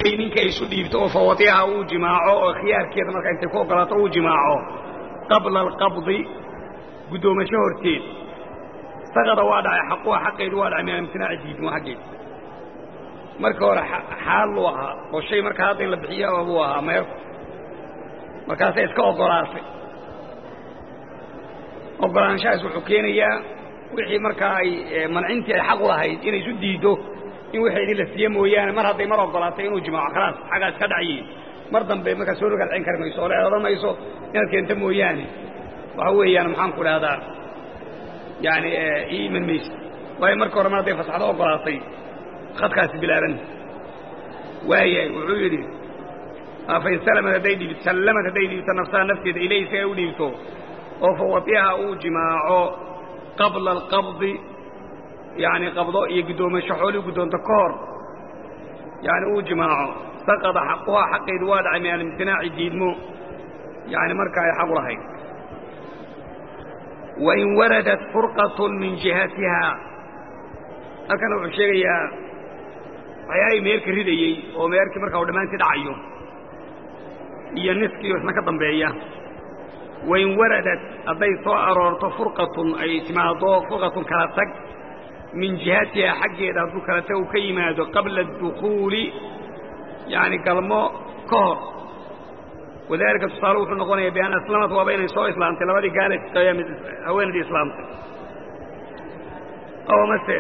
hadday ninka isu dhiibto oo fawatiha uu jimaaco oo khiyaarkeeda markaa intay ku ogolaato uu jimaaco qabla alqabdi guddoomasho horteed saqada waa dhacay xaquha xaqeedu waa dhacay min amtinaaci diidmo xaggeed marka hore xaal luu ahaa oo shay markaa hadda in la bixiya buu ahaa meerku markaasay iska ogolaatay ogolaanshahaas wuxuu keenayaa wixii markaa ay mancintii ay xaq u lahayd inay isu diiddo in waxeedii la siiye mooyaane mar hadday mar ogolaatay inuu jimaaco khalaas xaggaas ka dhacyi mar dambe markaa soo rogalcin kari mayso oo le odhan mayso inaad keento mooyaane waxa weeyaan maxaan ku dhahdaa yani ii iman maysa waayo marka hore mar hadday fasaxdo ogolaatay khadkaasi bilaaban waayahay wuxuu yidhi fain salamad hadday dhiib sallamad hadday dhiibto nafsaha nafteeda ilay isaga u dhiibto oo fawatiha uu jimaaco qabla alqabdi yani qabdo iyo guddoomasho xoolii guddoonto ka hor yani uu jimaaco saqada xaquhaa xaqeedu waa dhacay min alimtinaaci diidmo yani marka ay xaq u lahayd wain waradat furqat min jihatiha halkana wuxuu sheegayaa waxyaalahii meerka ridayey oo meerkii markaa u dhammaantii dhacayo iyo niskiio isna ka dambeeya wain waradat hadday soo aroorto furqatun ay timaado furqatun kala tag min jihatiha xaggeeda hadduu kala tag uu ka yimaado qabla adukhuuli yani galmo ka hor wadalika tusaale wuxuu noqonayaa bian aslamat waaba inay soo islaamtay labadii gaala mid haweenaydii islaamtay oo mase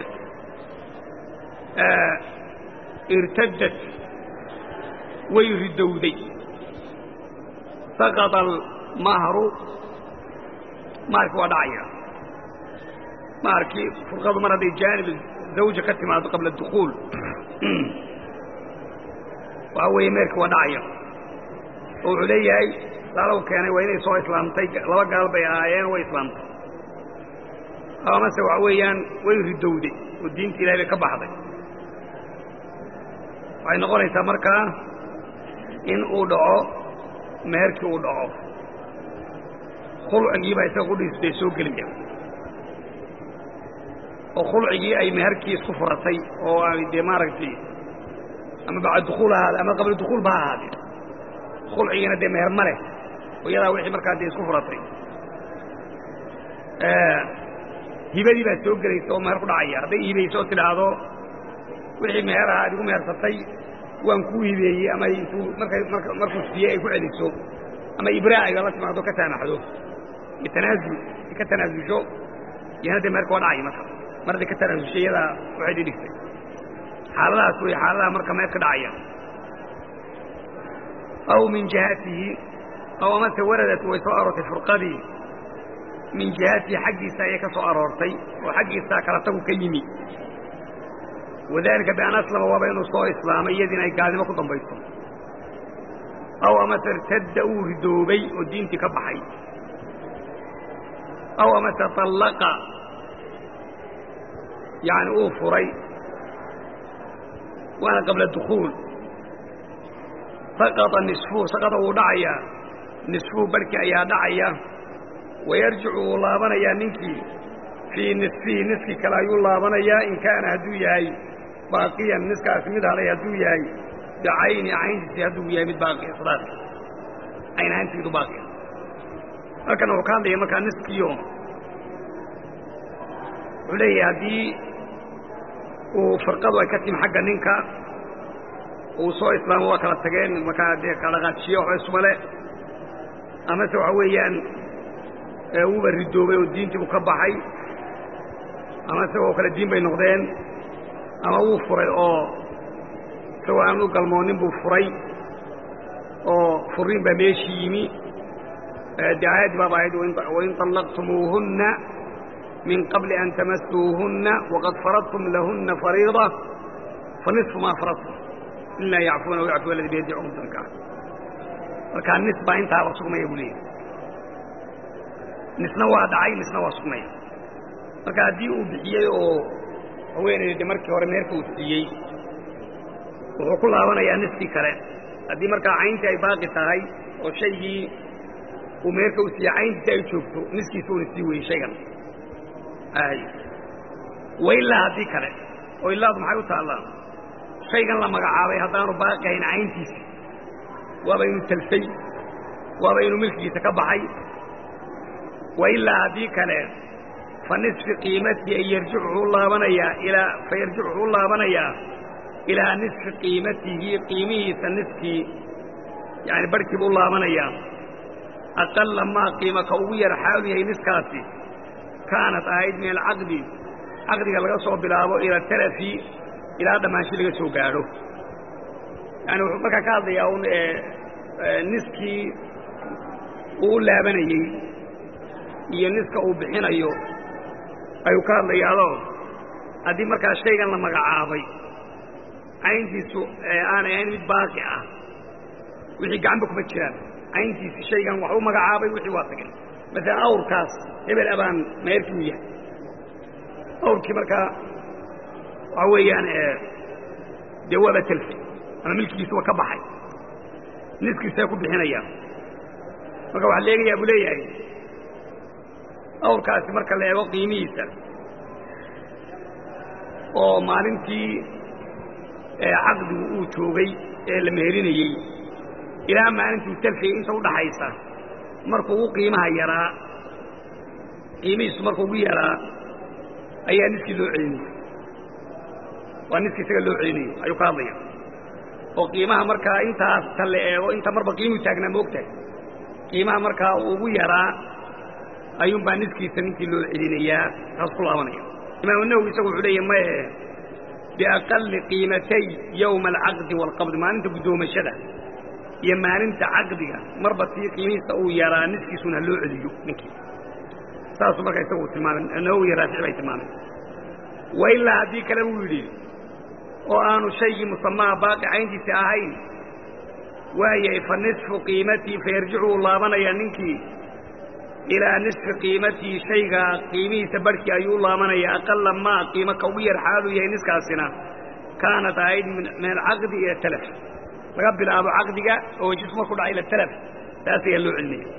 irtadad way ridowday saqada almahru maharki waa dhacaya maharkii furqadu mar hadday jaanib zawja ka timaado qabla adukhuul waxa weeye meerki waa dhacaya oo wuxuu leeyahay saalow keenay waa inay soo islaamtay laba gaal bay ahaayeen way islaamtay amase waxa weeyaan way ridowday oo diinta ilahay bay ka baxday waxay noqonaysaa markaa in uu dhaco meherkii uu dhaco khulcigiibaa isaga qudhiisbay soo gelaya oo khulcigii ay meherkii isku furatay oo ay dee maaragtay ama bacda dukuul ahaade ama qabla dukuul ba ha ahaadee khulcigiina dee meher ma leh oo iyadaa wixii markaa dee isku furatay hibadii baa soo gelaysa oo meher ku dhacaya hadday hibayso oo tidhaahdo wixii meher ahaa ad igu mehersatay waan kuu hibeeyey ama intuu markay markuu siiyey ay ku celiso ama ibraa ayba la timaado ka saamaxdo iyo tanaasul ka tanaasusho iyana dee meherka waa dhacaya marka mar hadday ka tanaasushay iyadaa waxay dhidhigtay xaaladahaas wey xaaladaha marka meher ka dhacaya aw min jihatihi aw amase waradat way soo aroortay furqadii min jihatihi xaggiisa ayay ka soo aroortay oo xaggiisaa kala tagu ka yimi wadalika bian aslama waaba inuu soo islaamay iyadiina ay gaalnimo ku dambayso aw amase irtadda uu ridoobay oo diintii ka baxay aw amase طallaqa yani uu furay waana qabla dukuul saqada nisfuhu saqada wuu dhacayaa nisfuhu barhkii ayaa dhacaya wayarjicu wuu laabanayaa ninkii fii nisfihi niskii kale ayuu laabanayaa in kaana hadduu yahay baaqiyan niskaasi mid halay hadduu yahay bicayni cayntiisi hadduu yahay mid baaqiya sadaaqi cayn ahaantiidu baaqiya halkan wuxuu ka hadlaya markaa niskiyo wuxuu leeyahay haddii uu firqadu ay ka timi xagga ninka uu soo islaamo waa kala tageen markaa dee kadhaqaajiyo waxba ismale amase waxa weeyaan wuuba ridoobay oo diintii buu ka baxay ama isagoo kale diin bay noqdeen ama wuu furay oo isagoo aan u galmoonin buu furay oo furiin baa meeshii yimi dee aayaddii baaba ahayd wain طallaqtumuuhunna min qabli an tamasuuhunna waqad faradtum lahunna fariida fanisfu maa faradtum ilaa yacfuuna wayacfu aladi biyadi cumdanka markaa nis baa intaaba sugmaya buu leeyahy nisna waa dhacay nisna waa sugmaya marka haddii uu bixiyey oo haweenayda markii hore meerka uu siiyey wuxuu ku laabanayaa niskii kale haddii markaa cayntii ay baaqi tahay oo shaygii uu meerka u siiyey cayntiisi ay joogto niskiisa uuna sii weyey shaygan wa ilaa haddii kale oo ilaadu maxay u taallaa shaygan la magacaabay haddaanu baaqahayn cayntiisi waaba inu talsay waaba inuu milkigiisa ka baxay wa ilaa haddii kale fa nisfi qiimatii ay yarjicu u laabanayaa ilaa fa yarjicu u laabanayaa ilaa nisfi qiimatihi qiimihiisa niskii yani barhkiiba u laabanayaa aqalla maa qiima ka ugu yar xaalu yahay niskaasi kaanat ahayd min alcaqdi caqdiga laga soo bilaabo ila talafi ilaa dhammaansho laga soo gaadho yani wuxuu markaa ka hadlayaa un niskii uu u laabanayey iyo niska uu bixinayo ayuu ka hadlayaadoo haddii markaa shaygan la magacaabay cayntiisu aanay ahayn mid baaqi ah wixii gacanba kuma jiraan cayntiisi shaygan wax u magacaabay wixii waa tageen masalan awrkaas hebel abaan meerkii u yahay awrkii markaa waxa weeyaan dee waaba telfay ama milkigiisa waa ka baxay niskiisaa ku bixinaya marka waxaa la eegayaa buu leeyahay awrkaasi marka la eego qiimihiisa oo maalintii caqdigu uu joogay ee la meerinayey ilaa maalintuu talfiyey inta udhaxaysa markuu ugu qiimaha yaraa qiimihiisu markuu ugu yaraa ayaa niskii loo celinaya waa niskii isaga loo celinayo ayuu ka hadlaya oo qiimaha markaa intaas ta la eego inta marba qiimuu taagnaa moogtahay qiimaha markaa uu ugu yaraa ayuunbaa niskiisa ninkii loo celinayaa taas ku laabanaya imaamu nawowi isagu wuxuu leeyahy maye biaqali qiimatay yowma alcaqdi waalqabdi maalinta guddoomashada iyo maalinta caqdiga marba tii qiimihiisa uu yaraa niskiisuna loo celiyo ninkii saasuu markaa isagu tilmaamay nawowi raafici bay tilmaamay wa ilaa haddii kale buu yidhi oo aanu shaygii musamaha baaqi cayntiisi ahayn waayay fa nisfu qiimatii fa yarjicu uu laabanayaa ninkii ilaa nisfi qiimatii shaygaa qiimihiisa barhkii ayuu u laabanayaa aqala maa qiimo ka ugu yar xaaluu yahay niskaasina kaanat ahayd min alcaqdi ila talaf laga bilaabo caqdiga oo wejisku markuu dhaca ila talaf taas ayaa loo celinaya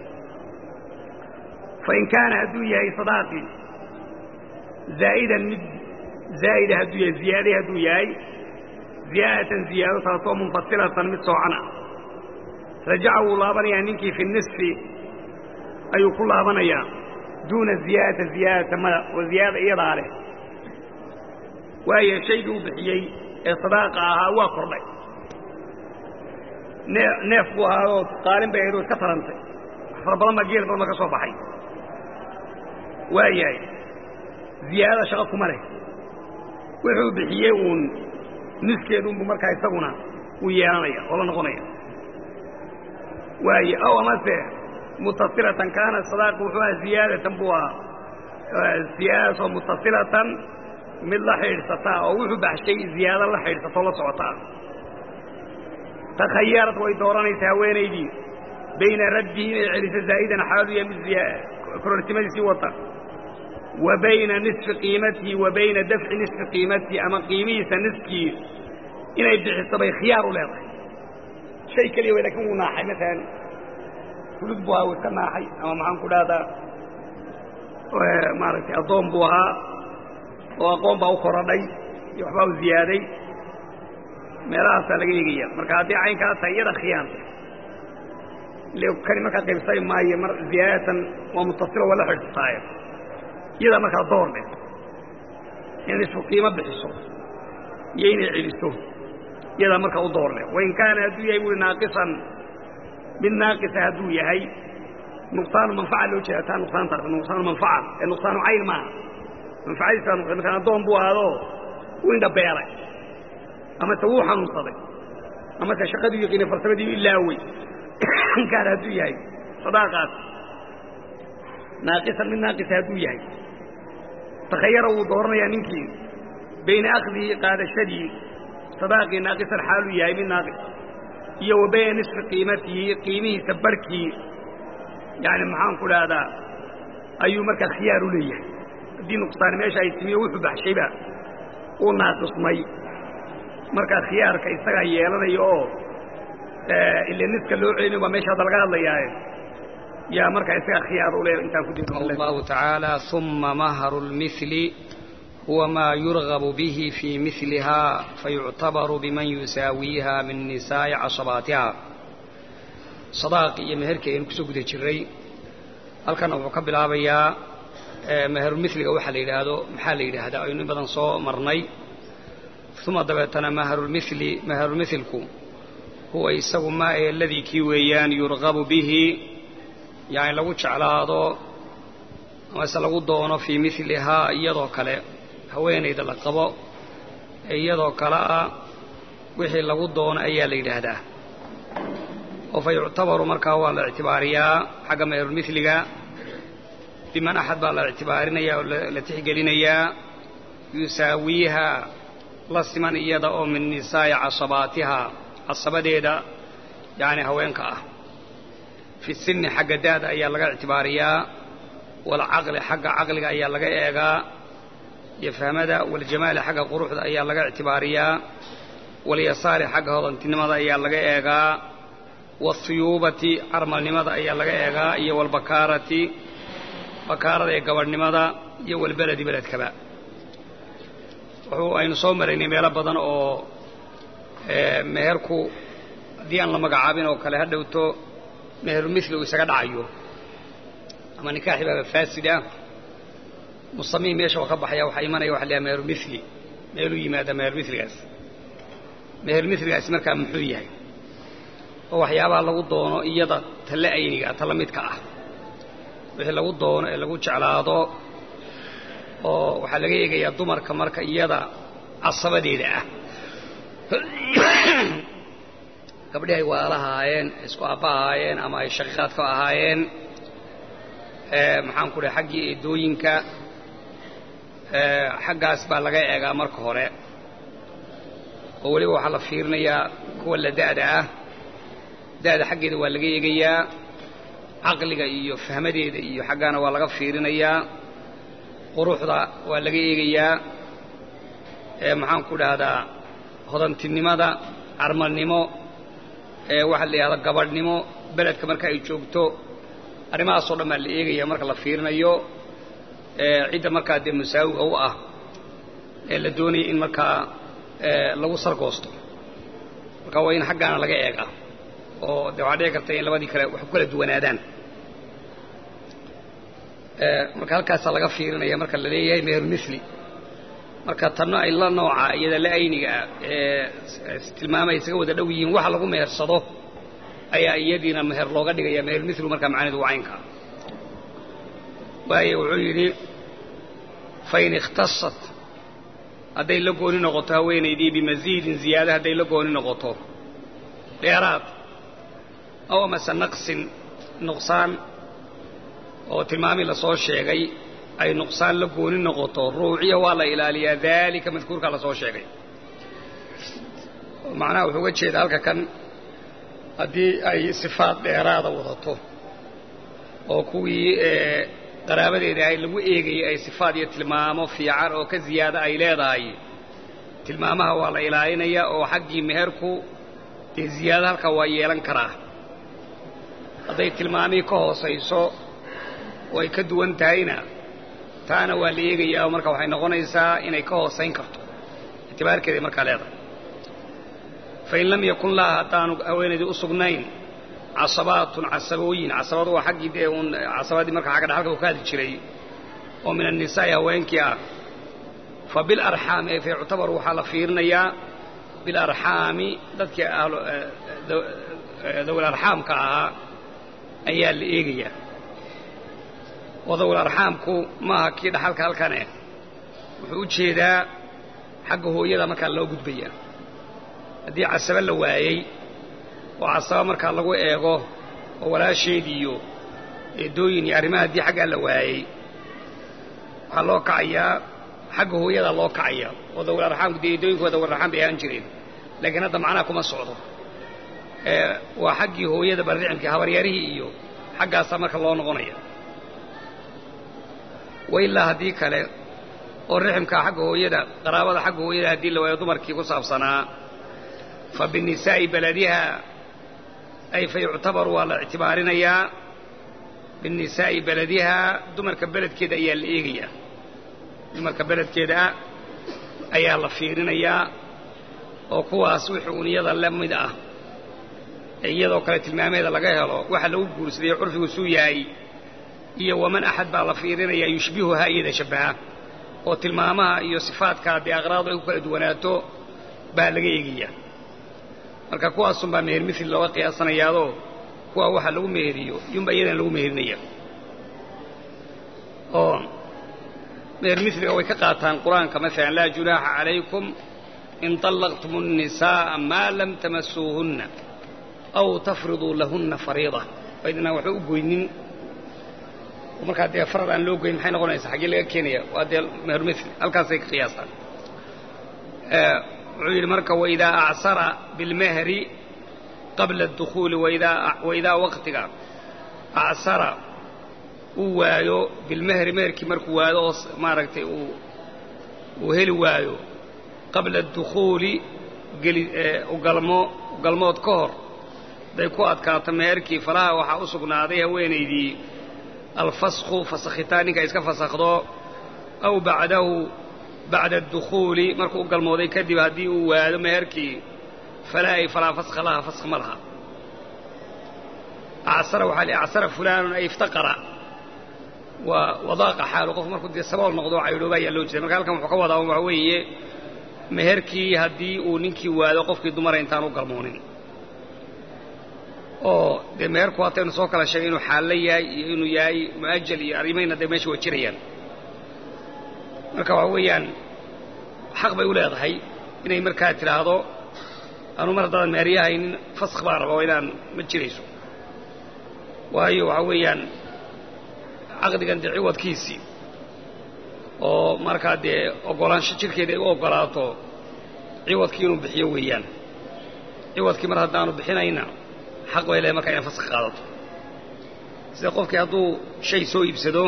fain kaana hadduu yahay sadaaqii zaa'idan mid zaa'ida hadduu yahay ziyaaday hadduu yahay ziyaadatan ziyaado taasoo munfasilatan mid soocan ah rajaca wuu laabanayaa ninkii fi nisfi ayuu ku laabanayaa duuna ziyaadata ziyaadata mada oo ziyaada iyadaa leh waayo shaygii uu bixiyey ee sadaaqa ahaa waa kordhay nee neef buu ahaadoo qaalin bay ahayd oo iska tarantay wax fara badan baa geel badan ba ka soo baxay waayahay ziyaadada shaqo kuma leh wuxuu bixiyey uun niskeedunbu markaa isaguna uu yeelanaya oo la noqonaya waaye ow amase mutasilatan kaana sadaaqi wuxuu aha ziyaadatan buu ahaa ziyaadadaasoo mutasilatan mid la xidhiidhsataa oo wuxuu baxshay ziyaado la xidhiidhsatoo la socotaa takhayarad way dooranaysa haweenaydii bayna raddihi inay celiso zaa'idan xaaluya mid kororsimadiisii wata wa bayna nisfi qiimatihi wa bayna dafci nisfi qiimatihi ama qiimihiisa niskii inay bixiso bay khiyaar u leedahay shay keliya way lakin wuu naaxay maalan fulud buu ahaa wuu iska naaxay ama maxaan ku dhahdaa maaragtay addoon buu ahaa oo aqoon baa u korodhay iyo waxbaa u ziyaaday meelahaasaa laga eegaya marka haddii caynkaa tahay iyada khiyaanta ile kani markaa qaybsay maayo mar ziyaadatan waa mutasilo waa la xidhsataaye iyadaa markaa door leh inay isku qiimo bixiso iyo inay celiso iyadaa markaa u door leh wain kaana hadduu yahay buui naaqisan mid naaqisa hadduu yahay nuqsaanu manfaca loo jeeda taa nuqsaantaas nuqsaanu manfaca ee nuqsaanu cayn maaha manfacadiisa nuqsaan markaan addoon buu ahaadoo u indhabeelay amase wuu xanuunsaday amase shaqadii yaqiinay farsamadii ilaawey kaana hadduu yahay sadaaqaas naaqisan mid naaqisa hadduu yahay takhayara wuu dooranayaa ninkii bayna akdihi qaadashadii sadaaqii naaqisan xaaluu yahay mid naaqis iyo wa bayna nisfi qiimatihi qiimihiisa barhkii yani maxaan ku dhahdaa ayuu markaa khiyaar u leeyahay haddii nuqsaani meesha ay timiyo wuxuu baxshayba uu naaqismay markaa khiyaarka isagaa yeelanaya oo ile niska loo celinayo baa meesha hadda laga hadlayaaye yaa markaa isagaa khiyaar u le intaan ku الله تعالى ثم مهر المثل huwa maa yurgabu bihi fii milihaa fayuctabaru biman yusaawiiha min nisaa'i casabaatiha sadaaqi iyo meherkii aynu kusoo guda jiray halkanna wuxuu ka bilaabayaa meherulmiliga waxaa la yidhaahdo maxaa la yidhaahdaa aynu in badan soo marnay uma dabeetana maharulmili meherulmilku huwa isagu maa ee ladii kii weeyaan yurgabu bihi yani lagu jeclaado amase lagu doono fii milihaa iyadoo kale haweenayda la qabo ee iyadoo kale ah wixii lagu doono ayaa la yidhaahdaa oo fa yuctabaru markaa waa la ictibaariyaa xagga meherulmiliga biman axad baa la ictibaarinaya oo la tixgelinayaa yusaawiiha la siman iyada oo min nisaa'i casabaatiha casabadeeda yacni haweenka ah fi sinni xagga daada ayaa laga ictibaariyaa waalcaqli xagga caqliga ayaa laga eegaa iyo fahmada waljamaali xagga quruxda ayaa laga ictibaariyaa walyasaari xagga hodantinimada ayaa laga eegaa wathuyuubati carmalnimada ayaa laga eegaa iyo walbakaarati bakaarada ee gabadhnimada iyo walbeledi beledkaba wuxuu aynu soo maraynay meelo badan oo meherku haddii aan la magacaabin oo kale ha dhowto meherulmili uu isaga dhacayo ama nikaaxi baaba faasid ah musamiin meesha oo ka baxaya waxaa imanaya waxa layaha meherulmili meeluu yimaada meherulmiligaas meherulmiligaasi markaa muxuu yahay oo waxyaabaha lagu doono iyada talla ayniga talla midka ah wixii lagu doono ee lagu jeclaado oo waxaa laga eegayaa dumarka marka iyada casabadeeda ah gabdhihi ay waalahaayeen isku aabba ahaayeen ama ay shaqiiqaadka ahaayeen maxaan ku dhahay xaggii eedooyinka xaggaas baa laga eegaa marka hore oo weliba waxaa la fiirinayaa kuwa la da'da ah da'da xaggeeda waa laga eegayaa caqliga iyo fahmadeeda iyo xaggaana waa laga fiirinayaa quruxda waa laga eegayaa maxaan ku dhahdaa hodantinimada carmalnimo waxaa la yidhahdaa gabadhnimo beledka marka ay joogto arrimahaasoo dhan baa la eegaya marka la fiirinayo cidda markaa dee musaawiga u ah ee la doonaya in markaa lagu sargoosto marka waa in xaggaana laga eega oo dee waxaa dhici karta in labadii kale wax ku kala duwanaadaan marka halkaasaa laga fiirinaya marka la leeyahay meherulmili marka tanno ay la nooca iyada la ayniga ee tilmaamay isaga wada dhow yihiin waxa lagu mehersado ayaa iyadiina meher looga dhigaya meherulmilu markaa macnidu waa caynka waayo wuxuu yidhi fain ikhtasat hadday la gooni noqoto haweenaydii bimasiidin ziyaada hadday la gooni noqoto dheeraad aw amase naqsin nuqsaan oo tilmaamii lasoo sheegay ay nuqsaan la gooni noqoto ruuciya waa la ilaaliyaa daalika madkuurkaa lasoo sheegay macnaha wuxuu uga jeeda halka kan haddii ay sifaad dheeraada wadato oo kuwii qaraabadeeda ahay lagu eegayay ay sifaad iyo tilmaamo fiican oo ka ziyaada ay leedahay tilmaamaha waa la ilaalinayaa oo xaggii meherku dee ziyaado halkaa waa yeelan karaa hadday tilmaamihii ka hoosayso oo ay ka duwan tahayna taana waa la eegayaa oo marka waxay noqonaysaa inay ka hoosayn karto ictibaarkeeday markaa leedahay fain lam yakun laha haddaanu haweenaydii u sugnayn casabaatun casabooyin casabadu waa xaggii dee uun casabadii marka xagga dhaxalka uu ka hadli jiray oo min annisaa'i haweenkii ah fa bilarxaami ay fa yuctabaru waxaa la fiirinayaa bilarxaami dadkii dawil arxaamka ahaa ayaa la eegayaa oo dawil arxaamku maaha kii dhaxalka halkane wuxuu u jeedaa xagga hooyada markaa loo gudbayaa haddii casaba la waayey oo casaba markaa lagu eego oo walaasheed iyo eedooyin iyo arrimaha haddii xaggaa la waayey waxaa loo kacayaa xagga hooyadaa loo kacaya oo dawil arxaamku dee eedooyinkooda dawil arxaam bay ahaan jireen laakiin hadda macnaha kuma socdo waa xaggii hooyada barricimkii habaryarihii iyo xaggaasaa marka loo noqonaya wailaa haddii kale oo riximkaa xagga hooyada qaraabada xagga hooyada haddii la waayo dumarkii ku saabsanaa fa binisaa'i beladiha ay fa yuctabaru waa la ictibaarinayaa binisaa'i beladihaa dumarka beledkeeda ayaa la eegayaa dumarka beledkeeda ah ayaa la fiirinayaa oo kuwaas wixii uun iyada la mid ah ee iyadoo kale tilmaameeda laga helo waxa lagu guursaday curfigu suu yahay iyo waman axad baa la fiirinayaa yushbihuhaa iyada shabbaha oo tilmaamaha iyo sifaadka dee aqraadu ay ku kala duwanaato baa laga eegayaa marka kuwaasunbaa meher mithli looga qiyaasanayaadoo kuwa waxa lagu meheriyo yunba iyadana lagu meherinaya oo meher miliga way ka qaataan qur-aanka maalan laa junaaxa calaykum in طallaqtum الnisaaءa maa lam tamasuuhunna aw tafriduu lahunna fariida baydinaan waxba u goynin oo markaa dee farad aan loo goyn maxay noqonaysaa xaggee laga keenaya waa dee meher mili halkaasay ka qiyaastaan wuxuu yidhi marka waidaa acsara bilmehri qabla اdukhuuli waidaa waqtiga acsara uu waayo bilmehri meherkii markuu waado oo maaragtay uu heli waayo qabla اdukhuuli ugalmo ugalmood ka hor hadday ku adkaato meherkii falaha waxaa u sugnaaday haweenaydii alfasku fasakhitaan ninka iska fasakhdo aw bacdahu bacda adukhuuli markuu u galmooday kadib haddii uu waado meherkii falaa ay falaa faskha laha faskh ma laha acsara waxaa li acsara fulaanun ay iftaqara waa wadaaqa xaalu qofku markuu dee sabool noqdo caydhooba ayaa loo jeeda marka halkan wuxuu ka wadaa waxa weeye meherkii haddii uu ninkii waado qofkii dumara intaan u galmoonin oo dee meherku haataynu soo kala sheegay inuu xaallo yahay iyo inuu yahay mu'ajal iyo arrimayna dee meesha waa jirayaan marka waxa weeyaan xaq bay u leedahay inay markaa tidhaahdo anuu mar haddaadan meheryahaynin faskh baan raba oo inaan ma jirayso waayo waxaa weeyaan caqdigan dee ciwadkiisii oo markaa dee oggolaansho jidhkeeda ay u oggolaato ciwadkii inuu bixiyo weeyaan ciwadkii mar haddaanu bixinayna xaq bay leedahay markaa inay faskh qaadato sida qofkii hadduu shay soo iibsado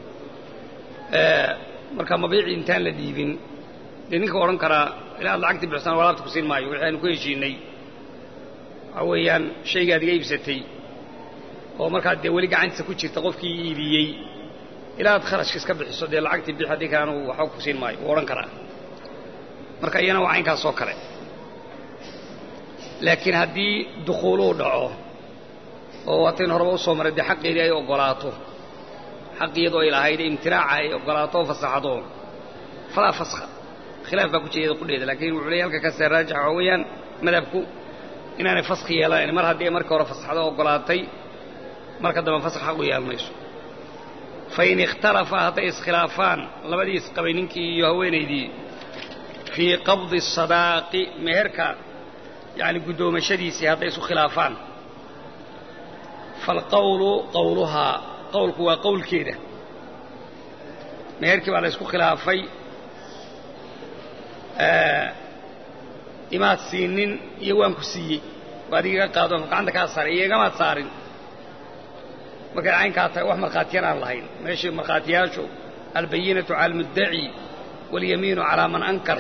markaa mabiicii intaan la dhiibin dee ninka odhan karaa ilaa ad lacagtii bixsaan alaabta ku siin maayo wixii aynu ku heshiinay waxaa weeyaan shaygaad iga iibsatay oo markaa dee weli gacantiisa ku jirta qofkii iibiyey ilaa ad kharashka iska bixiso dee lacagtii bix haddii kale anugu waxba ku siin maayo wuu odhan karaa marka iyana waa caynkaas oo kale laakiin haddii dukhuuluu dhaco oo waataynu horeba usoo maray dee xaqeedii ay oggolaato xaqiyadoo ay lahayd imtinaaca ay oggolaato oo fasaxdo falaa faskha khilaaf baa ku jeeda qudheeda laakiin wuxuu leey halka kastee raajix waxaa weeyaan madhabku inaanay faskhi yeelanayn mar haddii ay markii hore fasaxdo oggolaatay marka dambe faskh xaq u yeelanayso fain ikhtalafa hadday iskhilaafaan labadii isqabay ninkii iyo haweenaydii fii qabdi sadaaqi meherka yacni guddoomashadiisii hadday isku khilaafaan faalqawlu qawluhaa qawlku waa qawlkeeda meherkii baa la ysku khilaafay imaad siinin iyo waan ku siiyey oo adigaga qaado gacanta kaa saaray iyo igamaad saarin markay caynkaa tahay wax markhaatiyaan aan lahayn meeshii markhaatiyaashu albayinatu cala almuddaci waاlyamiinu calaa man ankar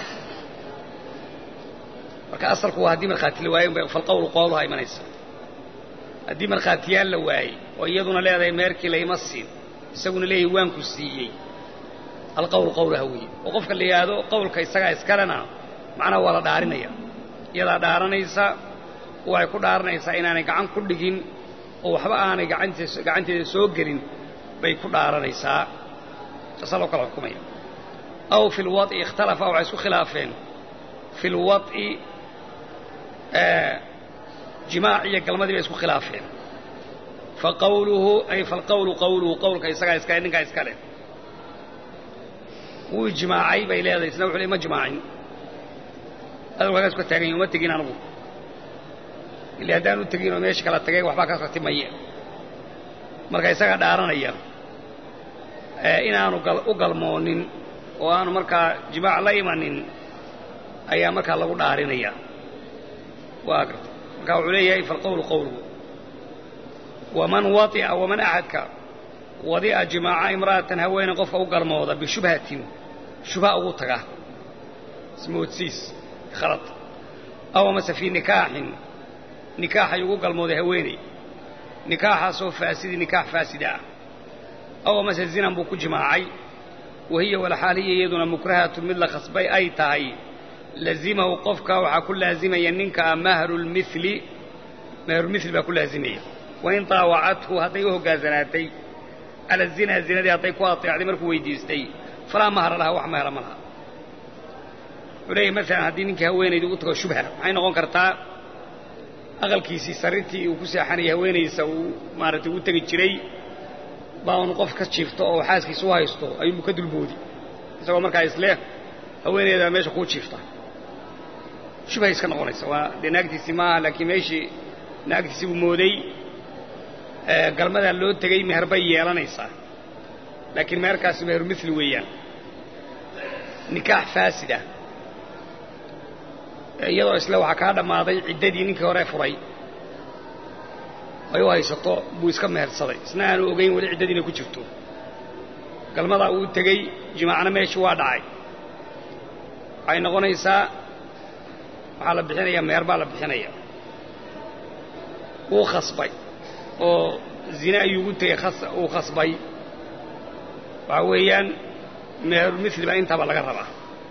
marka asalku waa haddii markhaati la waayo falqawlu qooluhaa imanaysa haddii markhaatiyaal la waayey oo iyaduna leedahay meerkii layma siin isaguna leeyahay waan ku siiyey alqawlu qawlaha weeye oo qofka la yidhaahdo qawlka isagaa iskalena macnaha waa la dhaarinaya iyadaa dhaaranaysa waxay ku dhaaranaysaa inaanay gacan ku dhigin oo waxba aanay gacanteeda soo gelin bay ku dhaaranaysaa taasaa loo kala xukumaya aw fi lwaط'i ikhtalafa waxay isku khilaafeen fi lwaط'i jimaac iyo galmadii bay isku khilaafeen faqawluhu ay falqawlu qawluhu qawlka isagaa iskale ninkaa iska leh wuu jimaacay bay leedahay isna wuxu le ma jimaacin adalku halkaas ka taagan yahi uma tegin anigu ila haddaan u tegin oo meesha kala tagay waxbaa ka ratimaya marka isagaa dhaaranaya inaanu u galmoonin oo aanu markaa jimaac la imanin ayaa markaa lagu dhaarinaya waa garta marka wuxuu leeyahay falqawlu qawluhu waman waطi'a waman axadka wadi'a jimaaca imra'atan haweene qofka u galmooda bishubhatin shubha ugu taga ismoodsiis khalad aw amase fii nikaaxin nikaax ayuu ugu galmooday haweeney nikaaxaasoo faasidi nikaax faasida ah aw amase zinan buu ku jimaacay wahiya walxaaliya iyaduna mukrahatu mid la khasbay ay tahay lazimahu qofka waxaa ku laazimaya ninka mahrulmili mahrulmili baa ku laazimaya wain daawacathu hadday u hoggaansanaatay cala zinaa zinadii hadday ku ateecday markuu weydiistay falaa mahra laha wax mahra ma laha wuxuu leeyahy maalan haddii ninkii haweenayda u tago shubha maxay noqon kartaa aqalkiisii sariirtii uu ku seexanayay haweenaysa uu maaragtay ugu tegi jiray baa un qof ka jiifto oo xaaskiisa u haysto ayuunbu ka dulboodi isagoo markaa isleh haweeneydaa meesha kuu jiifta shubhay iska noqonaysa waa dee naagtiisii maaha laakiin meeshii naagtiisii buu mooday galmadaa loo tegey meher bay yeelanaysaa laakiin meherkaasi meheru mili weeyaan nikaax faasida iyadoo isle waxaa kaa dhammaaday ciddadii ninkii hore furay ay u haysato buu iska mehersaday isna aanu ogayn weli ciddadii inay ku jirto galmadaa uu tegey jimaacna meeshii waa dhacay waxay noqonaysaa waxaa la bixinayaa meher baa la bixinaya wuu khasbay oo zine ayuu ugu tegey uu khasbay waxaa weeyaan meherulmili baa intaaba laga rabaa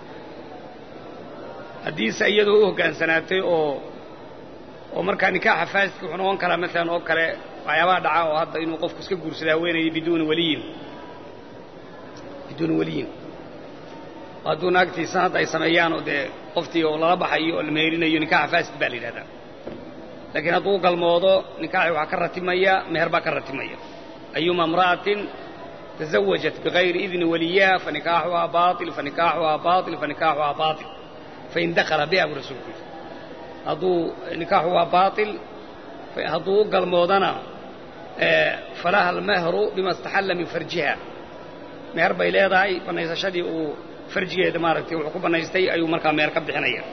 haddiise iyadoo u hoggaansanaatay oo oo markaa nikaaxa faasidka wuxuu noqon karaa maalan oo kale waxyaabaha dhaca oo hadda inuu qofku iska guursada haweenayay biduuni waliyin biduuni waliyin hadduu naagtiisa hadda ay sameeyaan oo dee qoftii oo lala baxayo oo la meherinayo nikaaxa faasid baa la yidhahdaa laakiin hadduu galmoodo nikaaxi waxaa ka ratimaya meher baa ka ratimaya ayuma imra'atin tazawajat bigayri idni waliyaha fanikaaxuhaa baail fanikaaxuhaa baail fanikaaxuhaa baail fain dakala biha buu rasuulku yidhi hadduu nikaaxu waa baail hadduu u galmoodana falaha almahru bima istaxalla min farjiha meher bay leedahay bannaysashadii uu farjigeeda maaragtay wuxuu ku bannaystay ayuu markaa meher ka bixinaya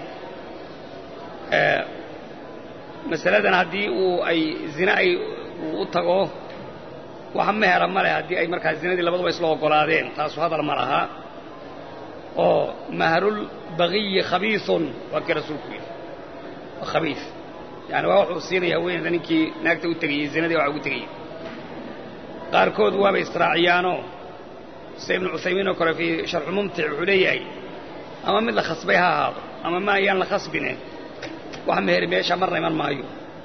masaladan haddii uu ay zine ay uu u tago waxa mehera ma leh haddii ay markaa zinadii labaduba isla oggolaadeen taasu hadal ma laha oo mahrulbagiyi khabiisun waa kii rasuulku yidhi waa khabiis yani waa wuxuu siinaya haweeneyda ninkii naagta u tegayey zinadii waxa ugu tegayey qaarkood waabay israaciyaanoo sida ibnu cuthaymiin oo kale fii sharxu mumtic wuxuu leeyahay ama mid la khasbay ha ahaado ama ma ayaan la khasbine wax meheri meesha marna iman maayo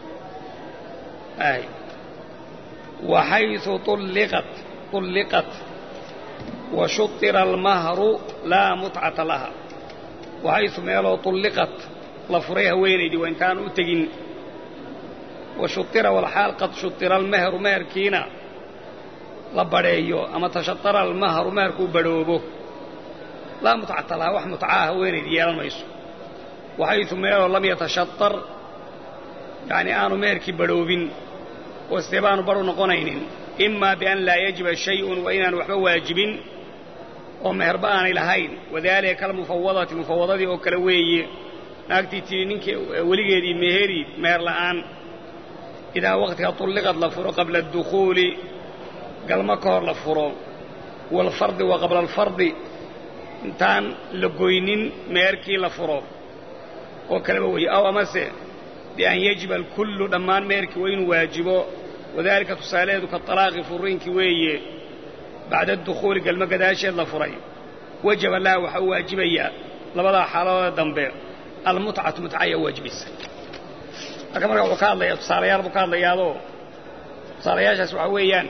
waxayثu ulliqat ulliqat wa shuطira almahru laa mutcata laha waxaysu meeloo ulliqat la furay haweenaydii waa intaan u tegin wa shuطira walxaal qad shuطira almehru meherkiina la badheeyo ama tashaطara almahru meherkuu badhoobo laa mutcata laha wax mutcaa haweenaydii yeelan mayso waxaysu meeloo lam yatashaطar yani aanu meherkii badhoobin oo see baanu baru noqonaynin imaa bian laa yajiba shayun waa inaan waxba waajibin oo meherba aanay lahayn wadaalika kalmufawadati mufawadadii oo kale weeye naagtii tii ninkii weligeedii meheri meher la'aan idaa waqtiga tulliqad la furo qabla adukhuuli galmo ka hor la furo waalfardi wa qabla alfardi intaan la goynin meherkii la furo oo kaleba weeye aw amase bian yajiba alkullu dhammaan meherkii waa inuu waajibo wadaalika tusaalaheedu ka talaaqi furiinkii weeye bacda adukhuuli galmo gadaasheed la furay wajaba laha waxaa u waajibayaa labadaa xaaladooda dambe almutcatu mutca ayaa waajibaysa marka marka wuxuu ka hadlayaa tusaalayaal buu ka hadlayaadoo tusaalayaashaas waxaa weeyaan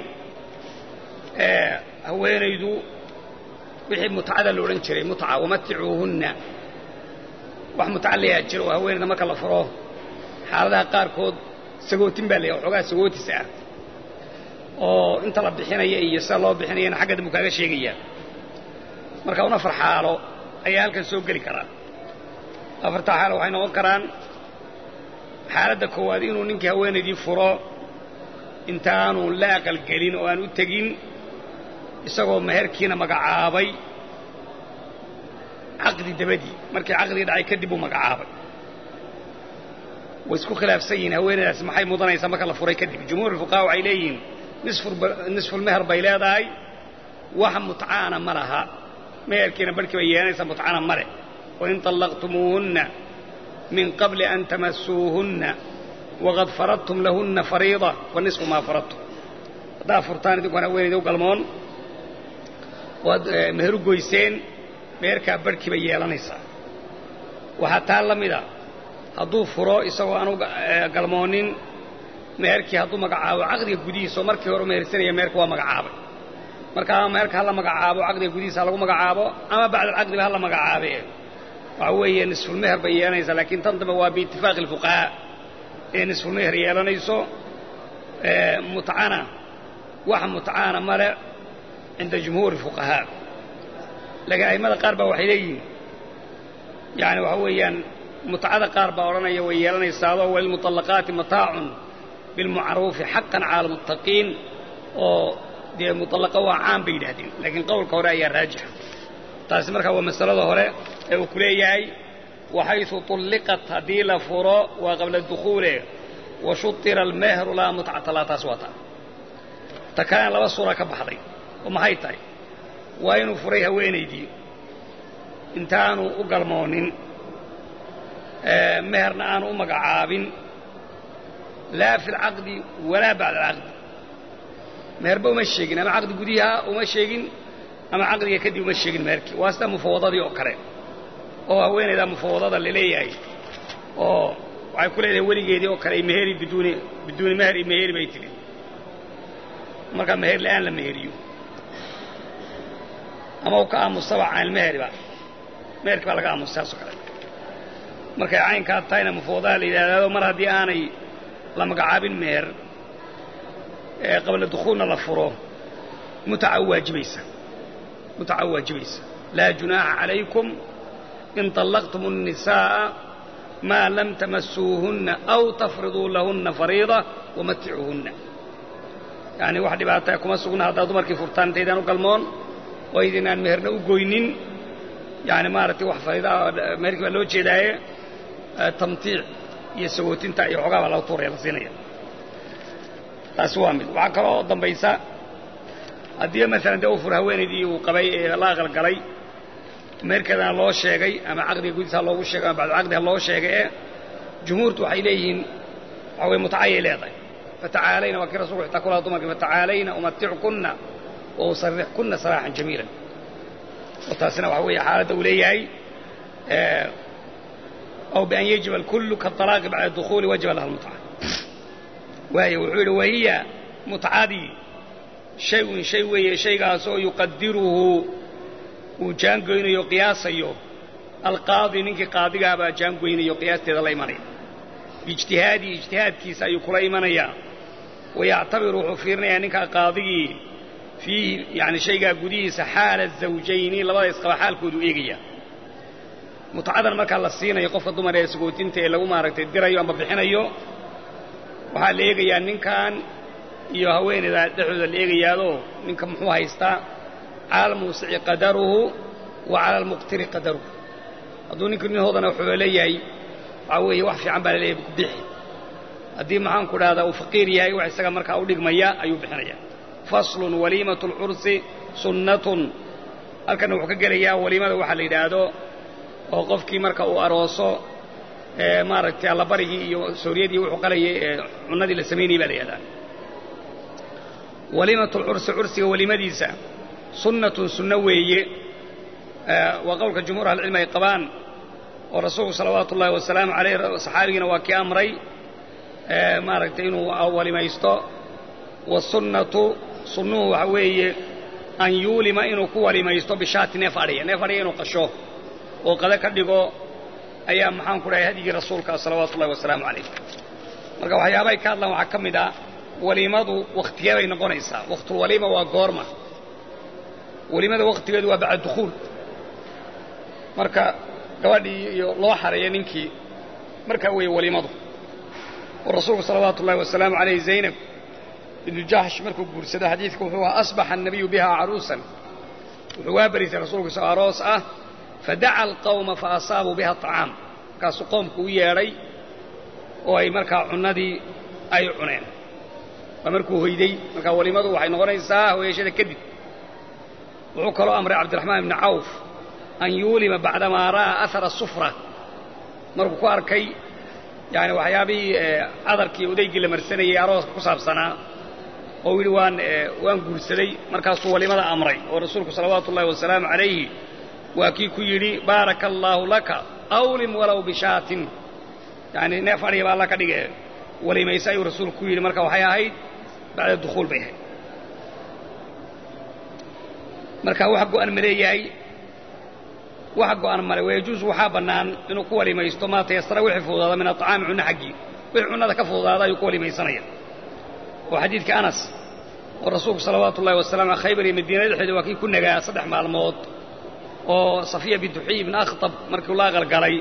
haweenaydu wixii mutcada la odhan jiray mutca wamaticuuhunna wax mutca layaa jiro oo haweenayda marka la furo xaaladaha qaarkood sagootin baa layahay waxoogaa sagootis ah oo inta la bixinaya iyo sida loo bixinayana xagga dambu kaaga sheegayaa marka un afar xaalo ayaa halkan soo geli karaa afartaa xaalo waxay noqon karaan xaaladda koowaad inuu ninkii haweenaydii furo intaanu la aqalgelin oo aan u tegin isagoo meherkiina magacaabay caqdi dabadii markii caqdii dhacay kadib uu magacaabay way isku khilaafsan yihiin haweenaydaas maxay mudanaysaa marka la furay kadib jumhuur fuqaha waxay leeyihiin nisfulmeher bay leedahay wax mutcaana ma laha meherkiina barhkii bay yeelanaysaa mutcana ma leh wain طallaqtumuuhunna min qabli an tamasuuhunna waqad faradtum lahunna fariida wa nisfu maa faradtum haddaa furtaan idinkuan haweenayda u galmoon waad meheru goyseen meherkaa barhkii bay yeelanaysaa waxaa taa la mida hadduu furo isagoo aanu galmoonin meherkii hadduu magacaabo caqdiga gudihiisa oo markii hore u mehersanaya meherka waa magacaabay marka ama meherka hala magacaabo caqdiga gudihiisa ha lagu magacaabo ama bacdalcaqdiba hala magacaabe waxa weeye nisfulmeher bay yeelanaysaa laakiin tan dambe waa biitifaaqi alfuqahaa ee nisfulmeher yeelanayso mutcana wax mutcaana male cinda jumhuuri fuqahaa laakiin a'immada qaar baa waxay leeyihiin yani waxa weeyaan mutcada qaar baa odhanaya way yeelanaysaado walilmuطallaqaati mataacun bilmacruufi xaqan cala almuttaqiin oo dee muطallaqa waa caan bay yidhahdeen laakiin qowlka hore ayaa raajixa taasi markaa waa masalada hore ee uu ku leeyahay waxaysu طulliqat haddii la furo waa qabla dukhuule wa shuطira almehru laa mutcata laa taas waa ta ta kalena laba suura ka baxday oo maxay tahay waa inuu furay haweenaydii intaanu u galmoonin meherna aanu u magacaabin laa fi alcaqdi walaa bacda alcaqdi meherba uma sheegin ama caqdi gudiha uma sheegin ama caqdiga kadib uma sheegin meherkii waa sida mufawadadii oo kale oo haweenaydaa mufawadada laleeyahay oo waxay ku leedahay weligeedii oo kale meheri biduuni biduuni meher iyo meheri bay tidhi markaa meher la'aan la meheriyo ama u ka aamusaba caynilmeheriba meherkii baa laga aamusa saasoo kale markay caynkaa tahayna mufawadada la yidhahdaado mar haddii aanay la magacaabin meher ee qabla dukhuulna la furo mutaca waajibaysa mutaca waajibaysa laa junaaxa calaykum in طallaqtum الnisaaءa maa lam tamasuuhunna aw tafriduu lahunna fariida wamaticuuhunna yani wax dhibaataya kuma sugna haddaad dumarkii furtaan intaydaan u galmoon oo idinaan meherna u goynin yani maaragtay wax fariidaa meherkii baa loo jeedaaye tamtiic iyo sagootinta iyo xoogaa baa laga tuuraya la siinaya taasi waa mid waxaa kaloo dambaysa haddii maalan dee u fur haweenaydii uu qabay ee la aqalgalay meherkeedana loo sheegay ama caqdiga gudiisa ha loogu sheegay ama bacdulcaqdi ha loo sheegay ee jumhuurtu waxay leeyihiin waxa weye mutacayay leedahay fatacaalayna waa kii rasulku xitaa kulaha dumarka fatacaalayna umatickunna wa usarixkunna saraaxan jamiilan oo taasina waxa weeye xaaladda uu leeyahay aw bian yajiba alkullu kaalaaqi bacda dukhuuli wajaba laha lmutca waayo wuxuu yidhi wahiya mutcadii shay-un shay weeye shaygaasoo yuqadiruhu uu jaangoynayo qiyaasayo alqaadi ninkii qaadigaabaa jaangoynayo qiyaasteeda la imanaya biijtihaadii ijtihaadkiisa ayuu kula imanayaa wayactabiru wuxuu fiirinayaa ninkaa qaadigii fiihi yani shaygaa gudihiisa xaala zawjayni labada isqaba xaalkoodu eegaya mutcadan markaa la siinayo qofka dumar ee sagootinta ee lagu maaragtay dirayo ama bixinayo waxaa la eegayaa ninkan iyo haweenayda dhexdooda la eegayaadoo ninka muxuu haystaa cala almuusici qadaruhu wa cala almuqtiri qadaruhu hadduu ninku nin hoodana wuxuu leeyahay waxaa weeye wax fiican baa laleeyahay bixi haddii maxaan ku dhahdaa uu faqiir yahay wax isaga markaa u dhigmaya ayuu bixinaya faslun waliimatu alcursi sunnatun halkanna wuxuu ka gelayaa waliimada waxaa la yidhaahdo oo qofkii marka uu arooso maaragtay allabarigii iyo sooriyadii wuxuu qalayay ee cunnadii la samaynayay baa la yidhahdaa waliimatu alcursi cursiga walimadiisa sunnatun sunno weeye waa qowlka jumhuur ahlicilmi ay qabaan oo rasuulku salawaatu ullahi wasalaamu calayh saxaabigiina waa kii amray maaragtay inuu walimaysto wasunnatu sunnuhu waxa weeye an yuulima inuu ku walimaysto bishaati neef adhiya neef adhiya inuu qasho oo qado ka dhigo ayaa maxaan ku dhahay hadyigii rasuulka salawaatu ullahi wasalaamu calayh marka waxyaabahay ka hadlaan waxaa ka mid ah waliimadu wakhtiyee bay noqonaysaa wakhtulwaliima waa goorma waliimada wakhtigeedu waa bacda dukhuul marka gabadhii iyo loo xareeya ninkii markaa weeye waliimadu oo rasuulku salawaatu ullahi wasalaamu calayh zaynab ibnu jahsh markuu guursado xadiidku wuxuu ahaa asbaxa annabiyu biha caruusan wuxuu waa barisay rasuulku isagoo aroos ah fadaca alqawma fa asaabuu biha aطacaam markaasuu qoomku u yeedhay oo ay markaa cunnadii ay cuneen waa markuu hoyday markaa waliimadu waxay noqonaysaa hoyashada kadib wuxuu kaloo amray cabdiraxmaan ibni cawf an yuulima bacdamaa ra'aa ahara sufra markuu ku arkay yani waxyaabihii cadarkii odaygii la marsanayay arooska ku saabsanaa oo yidhi waan waan guursaday markaasuu walimada amray oo rasuulku salawaatu ullahi wasalaamu calayhi waa kii ku yidhi baaraka allaahu laka awlim walow bishaatin yani neef adhiga ba alla ka dhige walimayse ayuu rasuulku ku yidhi marka waxay ahayd bacda dukhuul bay ahayd marka wax go'an ma leeyahay wax go'an male wayajuusu waxaa bannaan inuu ku walimaysto maa tayasara wixii fududaada min aطacaami cunno xaggii wixii cunnada ka fududaada ayuu ku walimaysanaya oo xadiidka anas oo rasuulku salawaatu ullahi wasalaam a khaybar iyo madiina dhexeeda waa kii ku nagaa saddex maalmood oo safiya bintu xuyi ibn akhtab markii la aqalgalay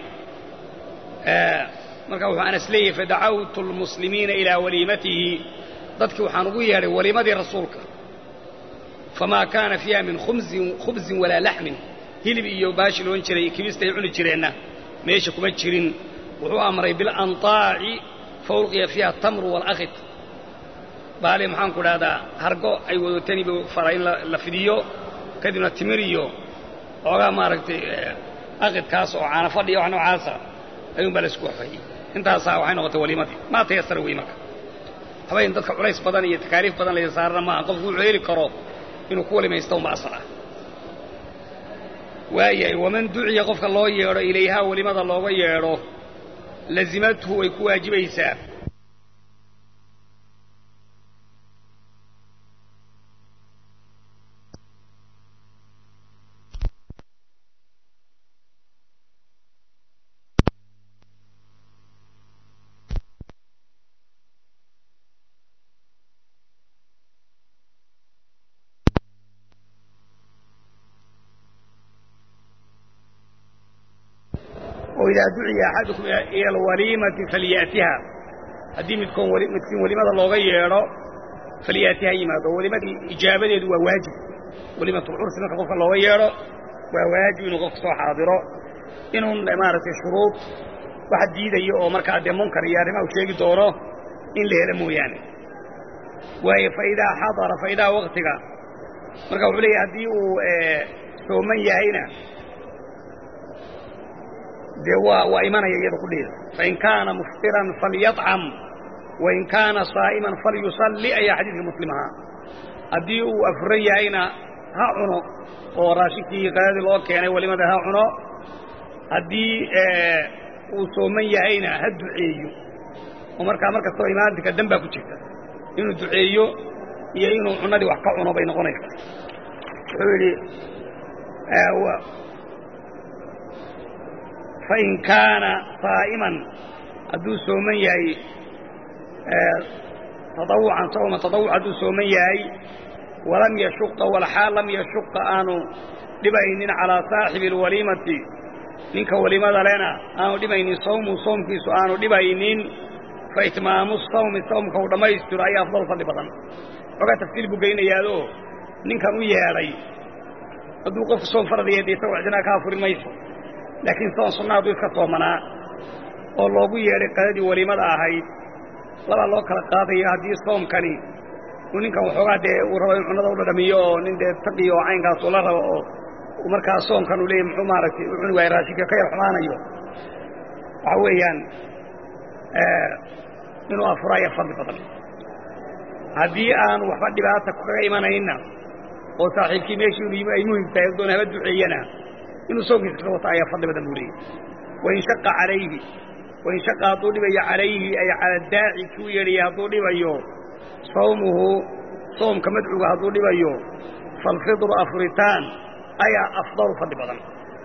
marka wuxuu anas leeyahay fadacawtu lmuslimiina ilaa waliimatihi dadkii waxaan ugu yeedhay waliimadii rasuulka famaa kaana fiiha min khubzin walaa laxmin hilib iyo baashi loon jiray kibista ay cuni jireenna meesha kuma jirin wuxuu amray bilanطaaci faulqiya fiiha atamru waalakit baali maxaanku dhahdaa hargo ay wadatani buu faray in la fidiyo kadibna timir iyo xoogaa maaragtay akidkaas oo caana fadhiya wax noocaasa ayuun baa la isku waxfayey intaasaa waxay noqotay waliimadii maa tayasara wey marka habayn dadka culays badan iyo takaaliif badan laysa saarana maaha qofku wuxuu heli karo inuu ku walimaysta unba asal ah waayahay waman duciya qofka loo yeedho ilayhaa welimada looga yeedho lazimathu way ku waajibaysaa idaa duciya axadukum ila alwaliimati falyatiha haddii midkoon midkiin welimada looga yeedho falyatiha yimaado welimadii ijaabadeedu waa waajib welimatulcursi marka qofka looga yeedho waa waajib inuu qofka soo xaadiro inuu maaragtay shuruud wax diidayo oo markaa dee munkar iyo arrimaha u sheegi doono in la helo mooyaane waayo faidaa xadara faidaa waktiga marka wuxuu leeyahy haddii uu sooman yahayna dee waa waa imanaya iyada kudheeda fain kaana muftiran falyacam wain kaana saa'iman falyusalli ayaa xadiidka muslim ahaa haddii uu afuran yahayna ha cuno oo raashinkii qadadii loo keenay walimada ha cuno haddii uu sooman yahayna ha duceeyo oo markaa mar kastaba imaantinka dan baa ku jirta inuu duceeyo iyo inuu cunadii wax ka cuno bay noqonaysaa wuxuu yidhi fain kaana saa'iman hadduu sooman yahay taawucan sawma taawuc hadduu sooman yahay walam yashuqa walxaal lam yashuqa aanu dhibaynin calaa saaxibi alwaliimati ninka walimada lena aanu dhibaynin sawmu soomkiisu aanu dhibaynin fa itmaamu sawmi sawmka uu dhammaystiro ayaa afdal fadli badan xoogaa tafsiil buu geynayaadoo ninkan u yeedhay hadduu qofku soom faradaya dee isagoo cidinaa ka afurin mayso laakiin soon sunna hadduu iska soomanaa oo loogu yeedhay qadadii walimada ahayd labaa loo kala qaadaya haddii soomkani uu ninkan waxoogaa dee uu rabo in cunnada u dhadhamiyo oo nin dee taqiyo oo caynkaas uu la rabo oo markaa soomkan uu leeyay muxuu maaragtay u cuni waaya raashinka ka yar xumaanayo waxa weeyaan inuu afuraya fadli badan haddii aanu waxba dhibaata kaga imanayna oo saaxiibkii meeshii inu yimi ay muhim tahay doon haba duceeyana inuu soomkiisa kaga wata ayaa fadli badan buu leeyay wain shaqa calayhi wain shaqa hadduu dhibayo calayhi ay cala daaci kuu yeedhaya hadduu dhibayo sawmuhu soomka madcuga hadduu dhibayo falfidru afuritaan ayaa afdalu fadli badan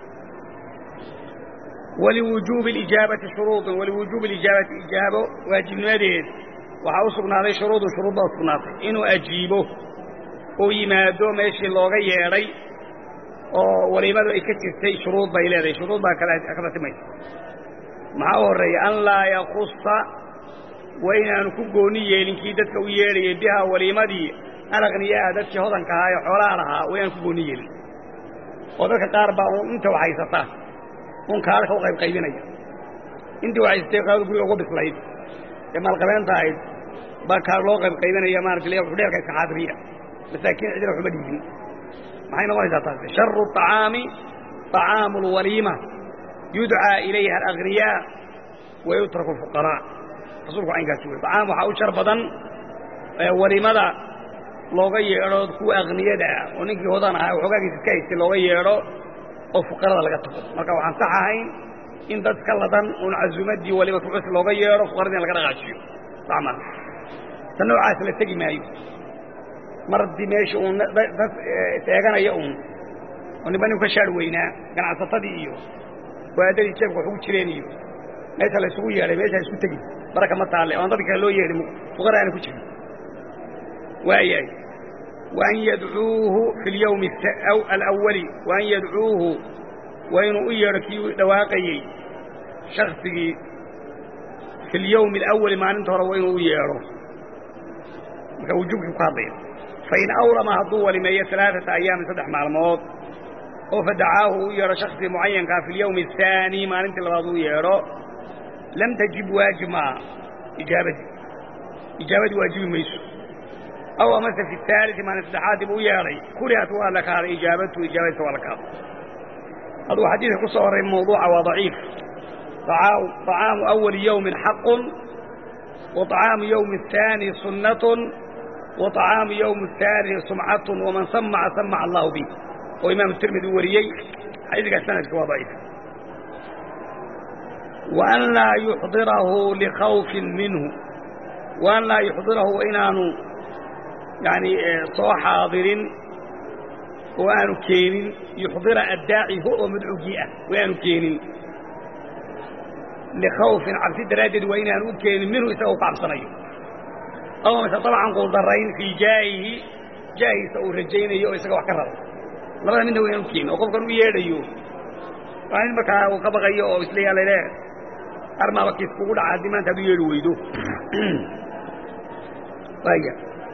waliwujuubi alijaabati shuruudun waliwujuubi alijaabati ijaabo waajibnimadeed waxaa u sugnaaday shuruudun shuruud baa u sugnaatay inuu ajiibo uu yimaado meeshii looga yeedhay oo waliimadu ay ka jirtay shuruud bay leedahay shuruud baa ka ratimaysa maxaa u horreeya an laa yakusa waa inaanu ku gooni yeelin kii dadka u yeedhayay bihaa waliimadii alaqniyaa dadkii hodanka ahaa ee xoolaha lahaa waa inaanu ku gooni yeelin oo dadka qaar baa uun inta wax haysata un kaalka u qaybqaybinaya intii wax haysatay qaadada guriga uga bislayd ee maalqabeenta ahayd baa kaar loo qaybqaybinaya maarata udheerka iska xaadiriya masaakiin cidina waxuma dhiibin maxay noqonaysaa taasi sharu طacaami طacaamu اlwaliima yudcaa ilayha alagniyaa wayutraku اlfuqaraa rasuulku caynkaasi wey طacaam waxaa u shar badan waliimada looga yeedho kuwa akniyada ah oo ninkii hodan ahaa waxoogaagiis iska haystay looga yeedho oo fuqarada laga tago marka waxaan sax ahayn in dad ka ladan uun casuumaddii waliba kucus looga yeedho fuqaradii in laga dhaqaajiyo sax maa ta noocaas la tegi maayo mar haddii meesha uun dad is-eeganaya uun oo nimba nin ka shaar weynaa ganacsatadii iyo waadadii jeebka wax ugu jireen iyo meesha la isugu yeedhay meesha isku tegi baraka ma taalle oan dadka kale loo yeedhin fuqara aana ku jirin waayahay waan yadcuuhu fi اlyawmi alawali waan yadcuuhu waa inuu u yeedho kii dhawaaqayey shaksigii fi اlyawmi alawali maalinta hore waa inuu u yeedho marka wujuubkii ku hadlaya fain awrama hadduu walimeeyo alaaثata ayaamin saddex maalmood oo fadacaahu u yeedho shaksigii mucayankaa fi اlyawmi الثaani maalintii labaad u yeedho lam tajib waajib maa ijaabadii ijaabadii waajibi mayso aw amase fi الثaalثi maalin saddexaad dib u yeedhay kurihat waa la kaaday ijaabatu ijaabadiisa waa la kaaday hadduu xadiidka ku soo horray mawduuca waa daciif طacaamu أwali yowmin xaqu وطacaamu yowmi الثaani sunaة وطacaamu yowmi الثaaliثi sumcaة وman samaca samaca allahu bih oo imaam tirmidi u wariyey xadiidkaas sanadka waa daciif وأn laa yuxdirahu لkhawفi minhu وأn laa yuxdirahu inaanu yani soo xaadirin oo aanu keenin yuxdira addaaci ho oo madcuugii ah oo aanu keenin likhawfin cabsi daraaddeed waa inaanu u keenin minhu isagoo ka cabsanayo ama mase dabcan quldarayn fii jaahihi jaahiisa uu rajaynayo oo isaga wax ka rabo labada midna waa inaanu keenin oo qofkan u yeedhayo waa in markaa uu ka baqayo oo isleeyaa lale armaaba kiis kugu dhaca haddii maanta ad u yeedhi weydo waaya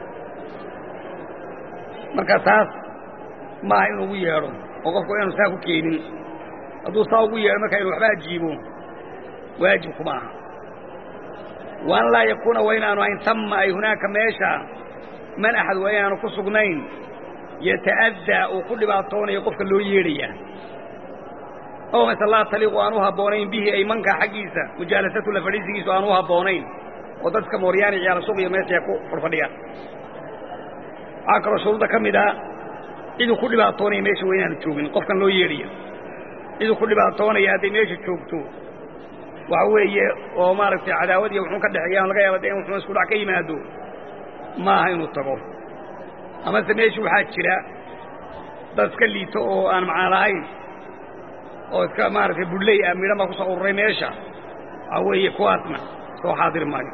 marka taas maaha inuu ugu yeedho oo qofku inaanu saa ku keenin hadduu saa ugu yeedho markaa inu waxba ajiibo waajibku ma aha wa an laa yakuuna waa inaanu ahayn tama ay hunaaka meesha man axad waa inaanu ku sugnayn yata'addaa uu ku dhibaatoonayo qofka loo yeedhaya oo mase laa taliiqu aan u habboonayn bihi ay mankaa xaggiisa mujaalasatu la fadhiisigiisu aan u habboonayn oo dadka mooryaani ciyaala suuq iyo meesha ku fadhfadhiyaan waxaa kaloo shuruudda ka mid a ciduu ku dhibaatoonaya meesha waa inaanu joogin qofkan loo yeedhaya ciduu ku dhibaatoonaya hadday meesha joogto waxa weeye oo maaragtay cadaawad iyo wuxuun ka dhexeeyaan laga yaaba de in wuxuun isku dhac ka yimaado maaha inuu tago amase meesha waxaa jira dad iska liito oo aan macaan lahayn oo iska maaragtay budley ah midhan baa ku soo ururay meesha waxa weeye kuwaasna soo xaadiri maayo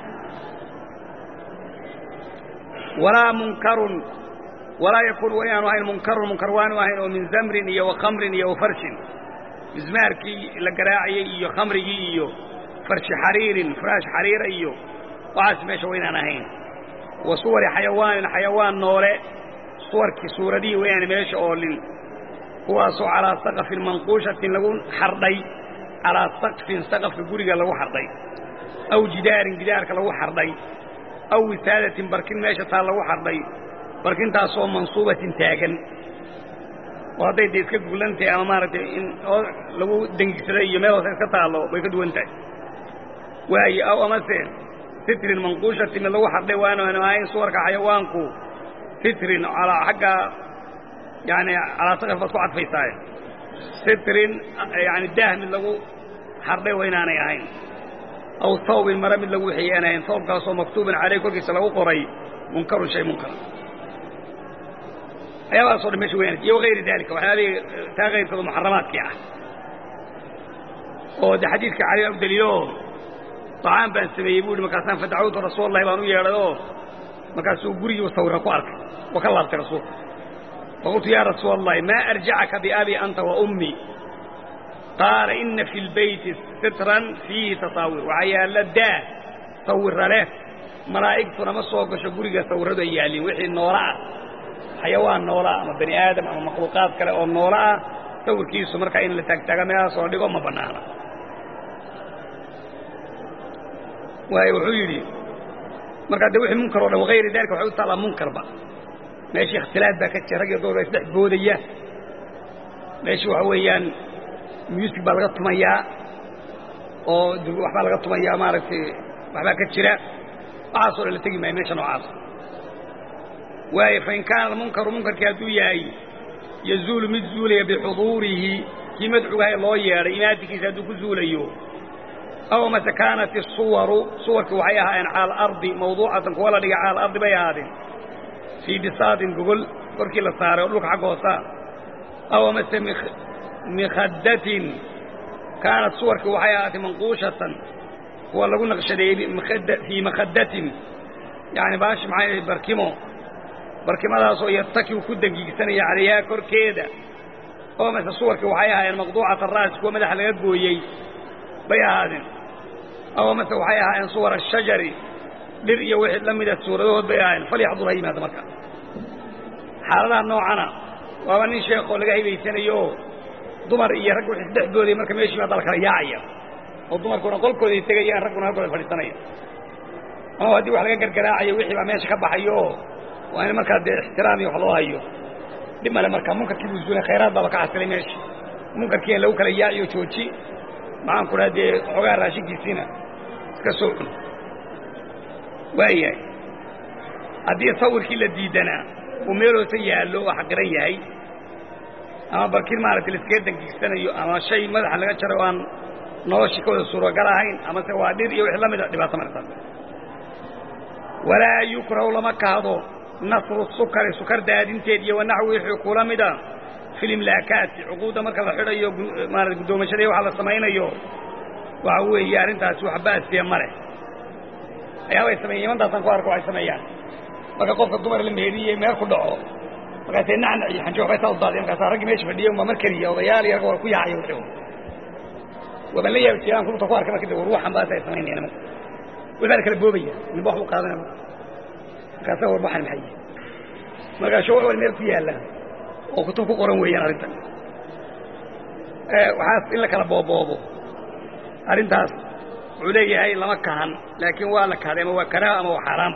walaa munkarun walaa yakuun wa inaanu ahayn munkarun munkar waanu ahayn oo min zamrin iyo wa khamrin iyo wa farshin mismaarkii la garaacayey iyo khamrigii iyo farshi xariirin firaash xariira iyo waxaas meesha wa inaan ahayn wa suwari xayawaanin xayawaan noole suwarkii suuradihii wa inaana meesha oolin kuwaasoo calaa saqafin manquushatin lagu xardhay calaa saqfin saqafka guriga lagu xardhay aw jidaarin jidaarka lagu xardhay aw wisaadatin barkin meesha taa lagu xardhay barkintaasoo mansuubatin taagan oo hadday dee iska guglantahay ama maaragtay in lagu dengigsaday iyo meel hoose iska taallo way ka duwan tahay waaye aw amase sitrin manquushatin mid lagu xardhay waanaanu ahayn suwarka xayawaanku sitrin alaa xagga yani calaa saqaf baad ku cadfaysaaye sitrin yani daah mid lagu xardhay waa inaanay ahayn aw hawbin mare mid lagu wixiyey aan ahayn hawbkaasoo maktuubin caleyh korkiisa lagu qoray munkarun shay munkar waxyaabahaasoo dhan mesha wayna iyo wagayri dalika waxyaabihii taa kayrkooda muxaramaadkii ah oo de xadiidka cali u daliilo طacaan baan sameeyey bu hi markaasaan fadacawtu rasuul allahi baan u yeedhay oo markaasuu gurigii sawira ku arkay oo ka laabtay rasuulka faqultu ya rasuul allahi maa arjacaka biabi anta wa ummi qaala ina fi lbeyti sitran fiihi tasaawir waxaa yaalla daa sawira leh malaa'igtuna ma soo gasho guriga sawiradu ay yaallin wixii noola ah xayawaan noola ah ama bani aadam ama makhluuqaad kale oo noola ah sawirkiisu markaa in la taagtaaga meelahaasoo dhigo ma bannaana waayo wuxuu yidhi markaa de wixii munkar o dhan wagayri dalika waxay u taallaa munkarba meeshii ikhtilaaf baa ka jira rag iyo gobol baa isdhex boodaya meeshii waxa weeyaan muusig baa laga tumayaa oo waxbaa laga tumayaa maaragtay waxbaa ka jira waxaasoo dhan la tegi maayo meesha noocaas waayo fain kaana almunkaru munkarkii hadduu yahay yazuulu mid zuulaya bixuduurihi kii madcugahay loo yeedhay imaatinkiisa hadduu ku zuulayo aw mase kaanat isuwaru suwarkii waxay ahaayeen cala alardi mawduucatan kuwa la dhigay cala alardi bay ahaadeen fii bisaadin gogol korkii la saaray oo dhulka xagga hoosa aw mase mikhadatin kaanat suwarkii waxay ahaatay manquushatan kuwa lagu naqshadeeyey fii makhadatin yani baashi maxay barkimo barkimadaasoo yartakibu ku dangiigsanaya calayhaa korkeeda oo mase suwarkii waxay ahaayeen maqduucata raas kuwa madaxa laga gooyey bay ahaadeen aw mase waxay ahaayeen suwar ashajari dhir iyo wixii la mida suuradahood bay ahaayeen falyaxdur ha yimaada marka xaaladaha noocana waaba nin sheekoo laga hibaysanayo oo dumar iyo rag wixii isdhex boodaya marka meeshii baa dala kala yaacaya oo dumarkuna qolkooday tegayaan ragguna halkooda fadhiisanaya ama haddii wax laga gargaraacayo wixii baa meesha ka baxayo oo waa in markaa dee ixtiraam iyo wax loo hayo dhib male marka munkarkii buu zuulay khayraad baaba ka xasilay meesha munkarkii in lagu kala yaaciyo jooji maxaan ku dhaha dee xoogaa raashinkiisiina iska soo cun waayahay haddii sawirkii la diidanaa uu meel hoose yaallo oo xaqiran yahay ama barkin maaragtay laiskaga dangiigsanayo ama shay madaxa laga jaray oo aan noloshii ka wada suuragal ahayn amase waa dhir iyo wix la mida dhibaato martaas walaa yukrahu lama kahdo nasru sukari sukar daadinteed iyo wanaxwi wixii kula mida fi limlaakaati cuquudda marka la xidhayo maarata guddoomashadii waxa la samaynayo waxa weeye arrintaasi wax baasiya ma leh ayaabay sameeyen imantaasaan ku arko waxay sameeyaan marka qofka dumar la meheriyey meel ku dhaco markaasee nacnac iyo xanjo waxbay saa u daadeen markaasaa raggii meesha fadhiya unbaa mar keliya odayaal iyo ragga waa ku yaacaya wixii waabaan la yaabi jiraan kulubta ku arkay marka de ruuxan baas ay samaynayaan nimanka wixbaa la kala boobaya ninba wax buu qaadanaya markaasa war waxan maxay markaa shawar wal meel ku yaalla oo kutub ku qoran weeyaan arrintan waxaas in la kala booboobo arrintaas wuxuu leeyahay lama kahan laakiin waa la kahday ama waa karaaha ama waa xaaraanba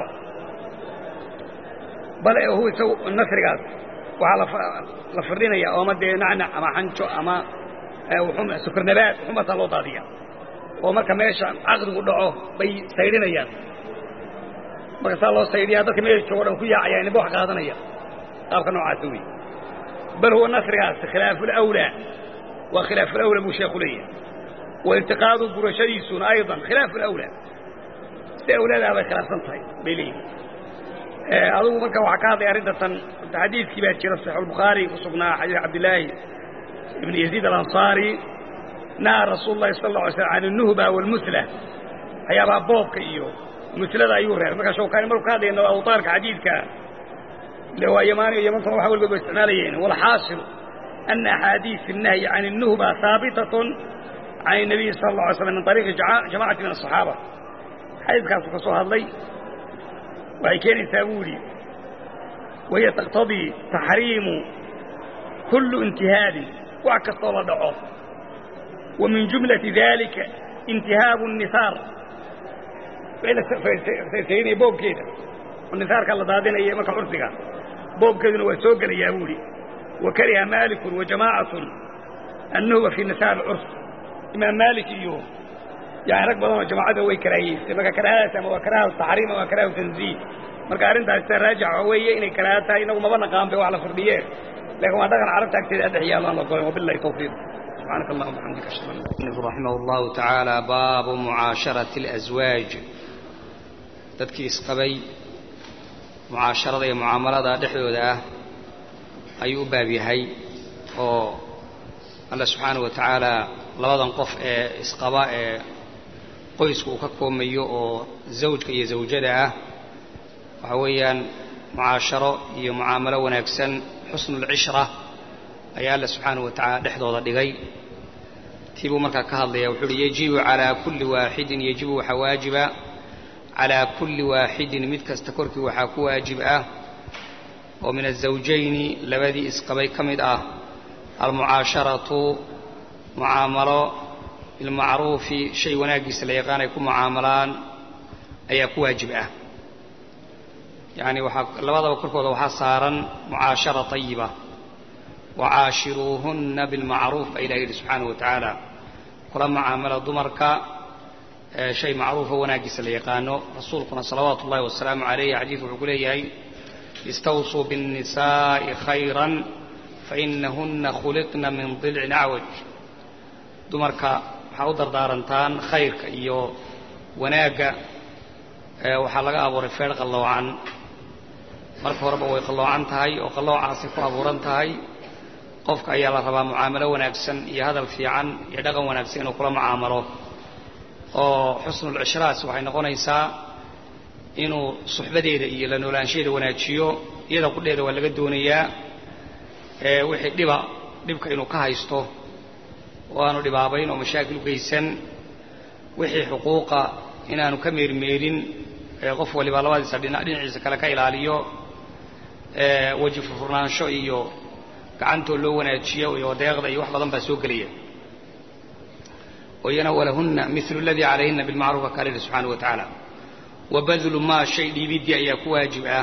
bale hu isagu nasrigaas waxaa la firdhinaya oo ama dee nacnac ama xanjo ama sukarnabaad xumasaa loo daadiya oo marka meesha caqdigu dhaco bay saydhinayaan marka saa loo saydhiyaa dadka meesha joogo dhan ku yaacaya ninba wax qaadanaya qaabka noocaasa wey bal huwa nasrigaas khilaafu lawlaa waa khilaafu lawlaa buu sheeku leeyahay wa irtiqaadu gurashadiisuna aydan khilaafu lawlaa si awlaadaa bay khilaafsan tahay bay leeyihin adugu marka waxaa ka hadlay arrintan xadiidkii baa jira saxiix albukhaari ku sugnaa xadiid cabdillaahi ibn yaziid alansaari naha rasuulu llahi sala alla alay slam can alnuhba waalmusla waxyaabaha boobka iyo muslada ayuu reebay markaa shawkaani markuu ka hadlayna awtaarka xadiidka ile waa yamaaniyo yamantuna waxa walgood ba isticmaalayeen walxaasil ana axaadiis الnahyi can الnuhba haabitatun can الnabiyi sala اlla alay slam min طariiqi jamacati min aلصaxaaba xadiidkaasuu ka soo hadlay waxay keenaysaa buu yidhi wahiya taqtadii taxriimu kullu intihaabin wax kastoo la dhaco wa min jumlati dalika intihaabu الnisaar saysaynaya boobkeeda oo nisaarka la daadinaya marka cursiga boobkeeduna waa soo gelayaa buu idhi wa kariha maalikun wa jamaacatun annuhba fii nisaar alcurs imaam maalik iyo yani rag badanoo jamaacada way karaahiyeystay marka karaahadaas ama waa karaaha taxriim ama waa karaaha tanziih marka arrintaas sida raajixa waxa weeye inay karaaha tahay inagu maba naqaan bay wax la firdhiyeen laakiin waa dhaqan carabta agteeda addex yaallo aan la ogolayn wabillahi tawfiiq سبحانك اللهم وبحمدك أشهد أن لا إله إلا أنت رحمه الله تعالى باب معاشرة الأزواج dadkii isqabay mucaasharada iyo mucaamalada dhexdooda ah ayuu u baab yahay oo alla subxaanahu wa tacaala labadan qof ee isqaba ee qoyska uu ka koomayo oo zawjka iyo zawjada ah waxa weeyaan mucaasharo iyo mucaamalo wanaagsan xusnulcishra ayaa alla subxaanahu wa tacaala dhexdooda dhigay tii buu markaa ka hadlaya wuxuu uhi yajibu calaa kulli waaxidin yajibu waxaa waajiba calaa kulli waaxidin mid kasta korkii waxaa ku waajib ah oo min azawjayni labadii isqabay ka mid ah almucaasharatu mucaamalo bilmacruufi shay wanaaggiisa la yaqaan ay ku mucaamalaan ayaa ku waajib ah yacni waxaa labadaba korkooda waxaa saaran mucaashara tayiba wacaashiruuhunna bilmacruuf baa ilahi yidhi subxaanahu wa tacaala kula mucaamala dumarka shay macruufo wanaaggiisa la yaqaano rasuulkuna salawaatu ullahi wasalaamu calayh xadiidku wuxuu ku leeyahay istawsuu biالnisaaءi khayra fainahuna khuliqna min dilcin acwaj dumarka waxaa u dardaarantaan khayrka iyo wanaagga waxaa laga abuuray feedh qalloocan marka horeba way qalloocan tahay oo qalloocaasay ku abuuran tahay qofka ayaa la rabaa mucaamalo wanaagsan iyo hadal fiican iyo dhaqan wanaagsan inuu kula mucaamalo oo xusnulcishraas waxay noqonaysaa inuu suxbadeeda iyo la noolaanshaheeda wanaajiyo iyada qudheeda waa laga doonayaa wixii dhiba dhibka inuu ka haysto oo aanu dhibaabayn oo mashaakil u geysan wixii xuquuqa inaanu ka meermeerin qof waliba labadiisa dhina dhinaciisa kale ka ilaaliyo weji furnaansho iyo gacantoo loo wanaajiyo iyo deeqda iyo wax badan baa soo gelaya oo iyana walahunna milu aladii calayhina bilmacruuf ka kale subxaana wa tacaala wa badlu maa shay dhiibidii ayaa ku waajib ah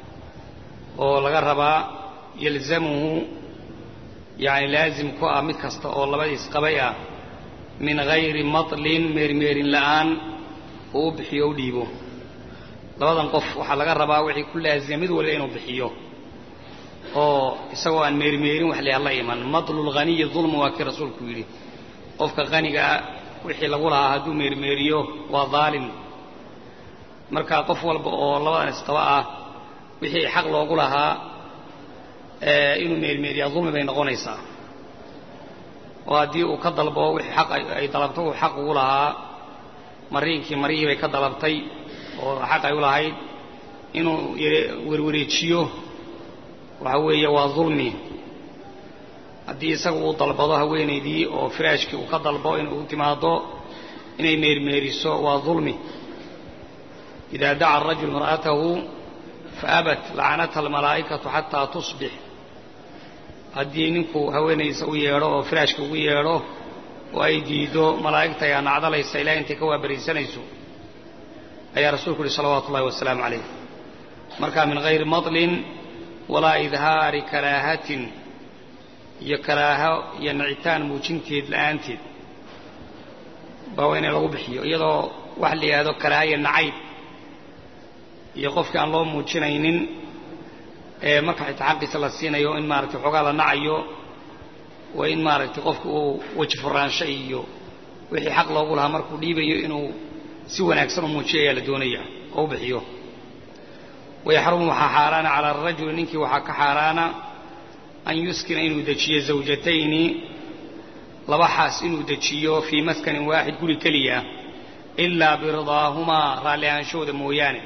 oo laga rabaa yalzamuhu yani laazim ku ah mid kasta oo labadiis qabay ah min hayri matlin meermeerin la'aan uu u bixiyo u dhiibo labadan qof waxaa laga rabaa wixii ku laazima mid waliba inuu bixiyo oo isagoo aan meermeerin wax la la iman matlulghaniyi dulma waa kii rasuulku yidhi qofka hanigaa wixii lagu lahaa hadduu meermeeriyo waa daalim marka qof walba oo labadan isqaba ah wixii xaq loogu lahaa inuu meermeeriyaa dulmi bay noqonaysaa oo haddii uu ka dalbo wixii xaq ay dalabto uu xaq ugu lahaa mariinkii marihii bay ka dalabtay oo xaq ay u lahayd inuu werwareejiyo waxa weeye waa dulmi haddii isaga uu dalbado haweenaydii oo firaashkii uu ka dalbo inuu timaado inay meermeeriso waa dulmi idaa daca arajul mar'atahu faabat lacanatha almalaa'ikatu xataa tusbix haddii ninku haweenaysa u yeedho oo firaashka ugu yeedho oo ay diido malaa'igta ayaa nacdalaysa ilaa intay ka waabariisanayso ayaa rasuulku uhi salawaatu ullahi wasalaamu calayh marka min hayri matlin walaa idhaari karaahatin iyo karaaho iyo nicitaan muujinteed la'aanteed baa waa inay lagu bixiyo iyadoo wax la yidhahdo karaahaya nacayb iyo qofkii aan loo muujinaynin ee marka xitaa xaqiisa la siinayo in maaragtay waxoogaa la nacayo waa in maaragtay qofka uu weji furaansho iyo wixii xaq loogu lahaa markuu dhiibayo inuu si wanaagsan u muujiyo ayaa la doonaya oo u bixiyo wayaxrumu waxaa xaaraana cala arajuli ninkii waxaa ka xaaraana an yuskina inuu dejiyo zawjatayni laba xaas inuu dejiyo fii maskanin waaxid guri keliya ilaa biridaahumaa raalli ahaanshahooda mooyaane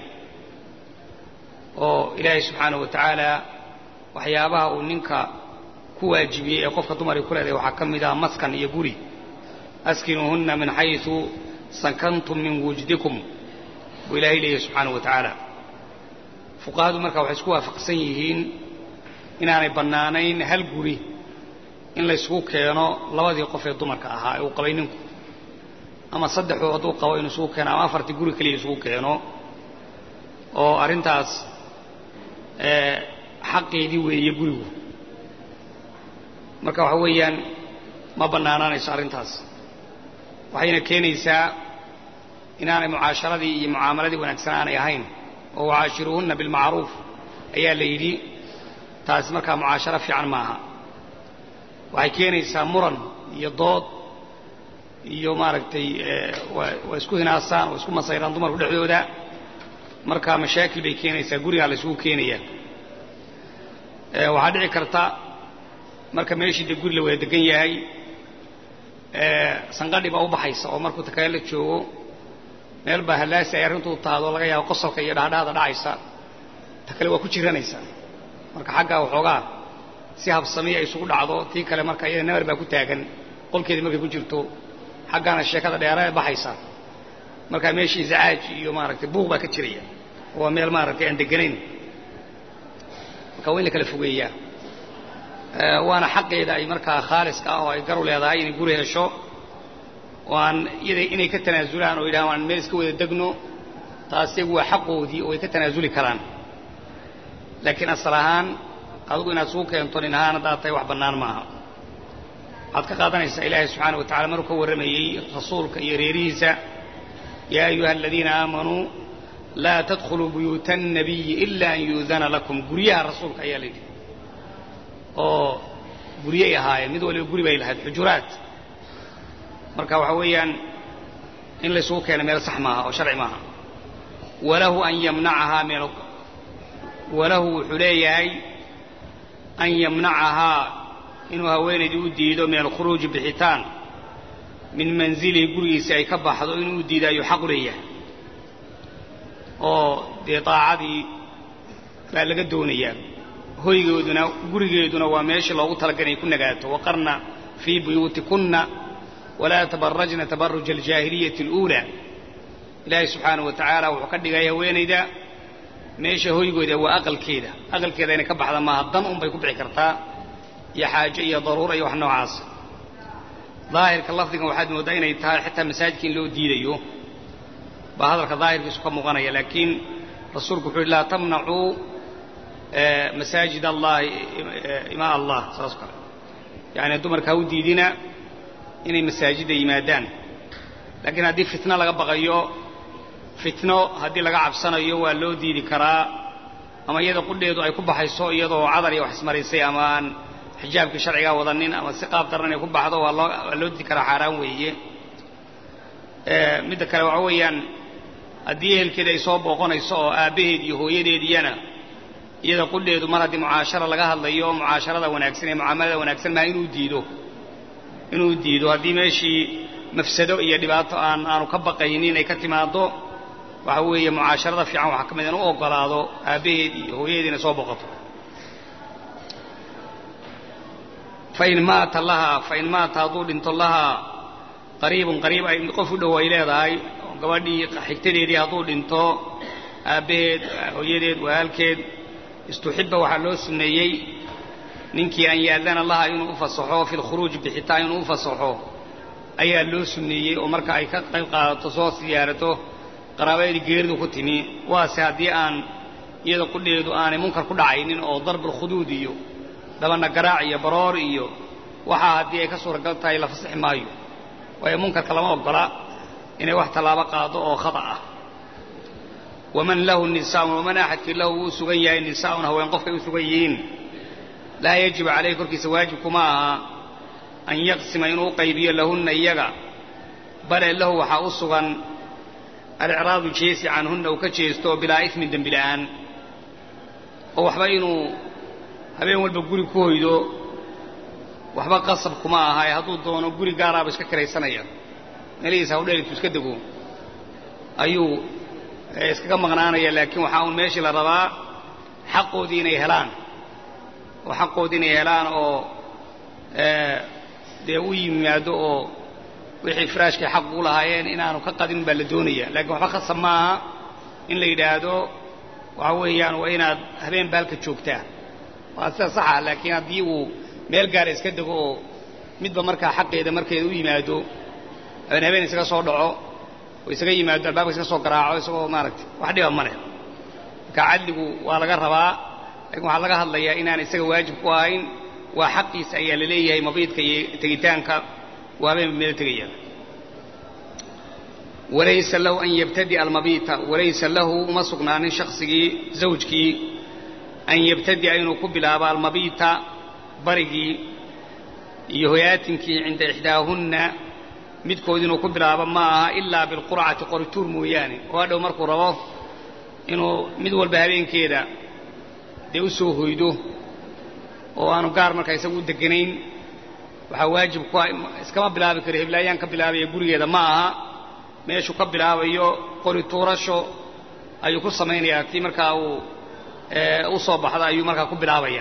oo ilaahay subxaanahu wa tacaala waxyaabaha uu ninka ku waajibiyey ee qofka dumaray ku leedahay waxaa ka mid ah maskan iyo guri askinuuhunna min xaysu sakantum min wujdikum buu ilaahay leeyahy subxaanahu wa tacaala fuqahadu marka waxay isku waafaqsan yihiin inaanay bannaanayn hal guri in laysku keeno labadii qof ee dumarka ahaa ee uu qabay ninku ama saddexoo hadduu qabo inuu isugu keeno ama afartii guri keliya isugu keeno oo arrintaas xaqeedii weeye gurigu marka waxa weeyaan ma bannaanaanayso arrintaas waxayna keenaysaa inaanay mucaasharadii iyo mucaamaladii wanaagsan aanay ahayn oo wacaashiruuhunna bilmacruuf ayaa la yidhi taasi markaa mucaasharo fiican maaha waxay keenaysaa muran iyo dood iyo maaragtay waa isku hinaasaan oo isku masayraan dumarku dhexdooda markaa mashaakil bay keenaysaa gurigaa la isugu keenaya waxaa dhici karta marka meeshii dee guri la wada degan yahay sanqadhi baa u baxaysa oo markuu takale la joogo meel baa hallaasi ay arrintuu taado laga yaabo qosolka iyo dhaadhaada dhacaysa ta kale waa ku jiranaysa marka xaggaa waxoogaa si habsamiya isugu dhacdo tii kale marka iyada nabar baa ku taagan qolkeedii markay ku jirto xaggaana sheekada dheera baxaysa markaa meeshii zacaaj iyo maaragtay buuq baa ka jiraya waa meel maaragtay aan deganayn marka waa in la kala fogeeyaa waana xaqeeda ay markaa khaaliska ah oo ay garu leedahay inay guri hesho oo aan iyada inay ka tanaasulaan oo yidhahaan aan meel iska wada degno taas iyagu waa xaqoodii oo ay ka tanaasuli karaan laakiin asal ahaan adigu inaad sugu keento nin ahaan haddaad tahay wax bannaan maaha waxaad ka qaadanaysaa ilaahay subxaana wa tacala maruu ka warramayey rasuulka iyo reerihiisa yaa ayuha aladiina aamanuu laa tadkhuluu buyuuta annabiyi ila an yuudana lakum guryaha rasuulka ayaa la yidhi oo guryay ahaayeen mid waliba guri bay lahayd xujuraat marka waxa weeyaan in laysugu keena meel sax maaha oo sharci maaha walahu an yamnacahaa meel walahu wuxuu leeyahay an yamnacahaa inuu haweenaydii u diido min alkhuruuji bixitaan min manzilihi gurigiisi ay ka baxdo inuu u diido ayuu xaq u leeyahay oo dee daacadii baa laga doonayaa hoygeeduna gurigeeduna waa meeshii loogu talagalay inay ku nagaato waqarna fii buyuutikunna walaa tabarajna tabaruja aljaahiliyati اluulaa ilaahay subxaanahu wa tacaala wuxuu ka dhigay haweenayda meesha hoygooda waa aqalkeeda aqalkeeda inay ka baxda maaha dan un bay ku bixi kartaa iyo xaajo iyo daruura iyo wax noocaas daahirka lafdigan waxaad mooddaa inay tahay xitaa masaajidka in loo diidayo baa hadalka daahirkiisu ka muuqanaya laakiin rasuulku wuxuu yidhi laa tamnacuu masaajid allahi imaa allah saas kale yacni dumarka ha u diidina inay masaajidda yimaadaan laakiin haddii fitno laga baqayo fitno haddii laga cabsanayo waa loo diidi karaa ama iyada qudheedu ay ku baxayso iyadoo cadar iyo wax ismaraysay ama aan xijaabkii sharcigaa wadanin ama si qaab daran ay ku baxdo waa loo waa loo diidi karaa xaaraan weeye midda kale waxa weeyaan haddii ehelkeeda ay soo booqonayso oo aabbaheed iyo hooyadeediyana iyada qudheedu mar haddii mucaashara laga hadlayo mucaasharada wanaagsan ee mucaamalada wanaagsan maa inuu diido inuu diido haddii meeshii mafsado iyo dhibaato aan aanu ka baqaynin ay ka timaado waxa weeye mucaasharada fiican waxaa ka mid in u ogolaado aabbaheed iyo hooyadeed inay soo boqoto fain maata lahaa fain maata hadduu dhinto lahaa qariibun qariib ay qof u dhow ay leedahay gabadhii xigtadeedii hadduu dhinto aabbaheed hooyadeed walaalkeed istuxibba waxaa loo sunneeyey ninkii an yaadana laha inuu u fasaxo fi lkhuruuji bixitaan inuu u fasaxo ayaa loo sunneeyey oo marka ay ka qayb qaadato soo siyaarato qaraabadeedii geeridu ku timi waase haddii aan iyada qudheedu aanay munkar ku dhacaynin oo darbulkhuduud iyo dabana garaac iyo baroor iyo waxaa haddii ay ka suuragal tahay la fasaxi maayo waayo munkarka lama ogola inay wax tallaabo qaado oo khata ah waman lahu nisaaun waman axadkii lahu wuu sugan yahay nisaaun haween qofkay u sugan yihiin laa yajibu calayhi korkiisa waajibkuma aha an yaqsima inuu u qaybiyo lahunna iyaga bale lahu waxaa u sugan alicraadu jeesi canhunna uu ka jeesto bilaa ifmin dembi la'aan oo waxba inuu habeen walba guri ku hoydo waxba qasab kuma aha ee hadduu doono guri gaaraaba iska kiraysanaya meelihiisa hawdheelitu iska dego ayuu iskaga maqnaanaya laakiin waxaa uun meeshii la rabaa xaqoodii inay helaan oo xaqoodii inay helaan oo dee u yimaado oo wixii firaashkay xaq u lahaayeen inaanu ka qadin baa la doonaya laakiin waxba khasab maaha in la yidhaahdo waxa weeyaan waa inaad habeen baalka joogtaa waa sida saxa laakiin haddii uu meel gaara iska dego oo midba markaa xaqeeda markeeda u yimaado habeen habeen isaga soo dhaco oo isaga yimaado albaabka iska soo garaaco isagoo maaragtay wax dhiba ma leh marka cadligu waa laga rabaa laakiin waxaa laga hadlayaa inaan isaga waajib ku ahayn waa xaqiisa ayaa la leeyahay mabiidka iyo tegitaanka waa habeenba meel tegaya walaysa lahu an yabtadi'a almabiita walaysa lahu uma sugnaanin shaksigii zawjkii an yabtadi'a inuu ku bilaabo almabiita barigii iyo hoyaatinkii cinda ixdaahunna midkood inuu ku bilaabo ma aha ilaa bilqurcati qorituur mooyaane oo hadhow markuu rabo inuu mid walba habeenkeeda dee u soo hoydo oo aanu gaar markaa isagu u deganayn waxaa waajib ku ah iskama bilaabi karo heblaayaan ka bilaabaya gurigeeda ma aha meeshuu ka bilaabayo qori tuurasho ayuu ku samaynayaa tii markaa uu u soo baxda ayuu markaa ku bilaabaya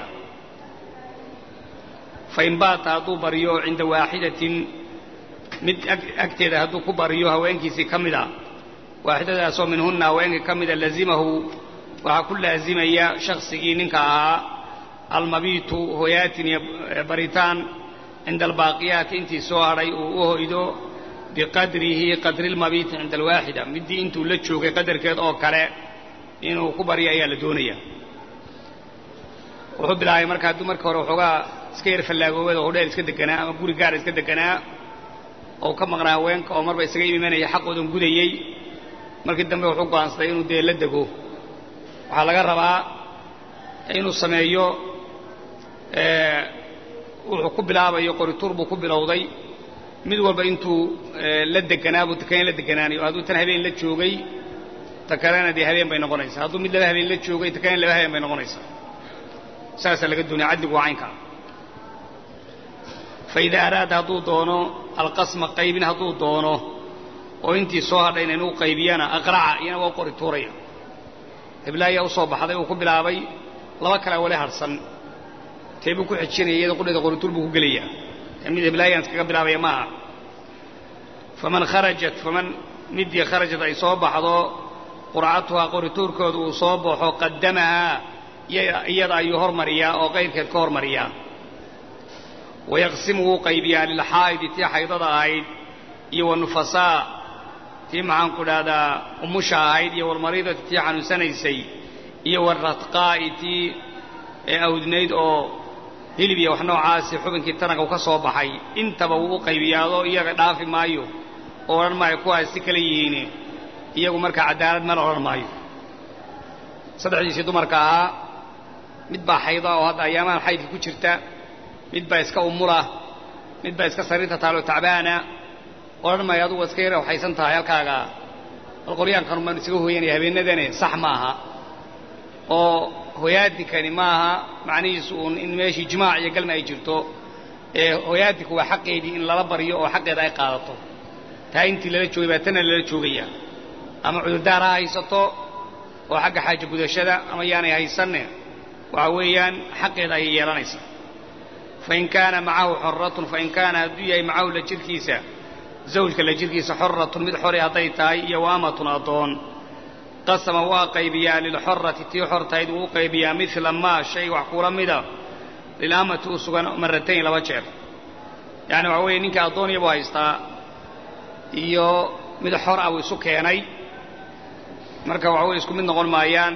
fain baata hadduu baryo cinda waaxidatin mid agteeda hadduu ku baryo haweenkiisii ka mida waaxidadaasoo minhunna haweenkii ka mida lazimahu waxaa ku laazimaya shaksigii ninka ahaa almabiitu hoyaatin iyo baritaan cinda albaaqiyaati intii soo hadhay uu u hoydo biqadrihi qadri lmabiiti cinda alwaaxida middii intuu la joogay qadarkeed oo kale inuu ku baryo ayaa la doonaya wuxuu bilaabay marka hadduu marka hore waxoogaa iska yar fallaagoobada oo hodheel iska deganaa ama guri gaara iska deganaa oo ka maqnaa haweenka oo marba isaga imanaya xaqoodan gudayey markii dambe wuxuu go'aansaday inuu dee la dego waxaa laga rabaa inuu sameeyo wuxuu ku bilaabayo qorituur buu ku bilowday mid walba intuu la deganaa buu takana la deganaanayo hadduu tan habeen la joogay ta kalena dee habeen bay noqonaysaa hadduu mid laba habeen la joogay ta kalena laba habeen bay noqonaysaa saasaa laga doonaya cadligu waa caynkaa fa idaa araada hadduu doono alqasma qaybin hadduu doono oo intii soo hadhayna inuu qaybiyana aqraca iyana waa qori tuuraya heblaayaa u soo baxday uu ku bilaabay laba kale wale harhsan tee buu ku xejinaya iyada qudheeda qorituur buu ku gelayaa mid heblaayaan iskaga bilaabaya maaha faman kharajat faman midii kharajat ay soo baxdo qurcatuhaa qorituurkooda uu soo baxo qadamahaa iyada ayuu hormariyaa oo qayrkeed ka hormariyaa wayaqsimu wuu qaybiyaa lilxaa'idi tii xaydada ahayd iyo wanufasaa tii maxaanku dhahdaa umusha ahayd iyo walmariidati tii xanuunsanaysay iyo waradqaa'i tii awdnayd oo hilib iyo wax noocaasi xubinkii taranka u ka soo baxay intaba wuu u qaybiyaadoo iyaga dhaafi maayo oo odhan maayo kuwaas si kala yihiine iyagu markaa cadaalad mala odhan maayo saddexdiisii dumarka ahaa mid baa xayda oo hadda ayaamahan xaydka ku jirta mid baa iska umula mid baa iska sariirta taalo tacbaana odhan maayo adugu iska yara waxaysan tahay halkaaga bal qoryaankan baan isaga hooyanaya habeenadane sax maaha oo hoyaadikani maaha macnihiisu uun in meeshii jimaac iyo galma ay jirto ee hoyaadiku waa xaqeedii in lala baryo oo xaqeeda ay qaadato taa intii lala joogay baa tana lala joogaya ama cudurdaar ha haysato oo xagga xaaja gudashada ama yaanay haysanne waxa weeyaan xaqeeda ayay yeelanaysaa fain kaana macahu xorratun fain kaana hadduu yahay macahu la jirkiisa zawjka la jirkiisa xorratun mid xore hadday tahay iyo waamatun addoon qasama waa qaybiyaa lilxorati tii xortahayd wuu u qaybiyaa midla maa shay wax kula mida lilamati u sugan maratayn laba jeer yacni waxa weeye ninkai addooniya buu haystaa iyo mid xor ah buu isu keenay marka waxa weye isku mid noqon maayaan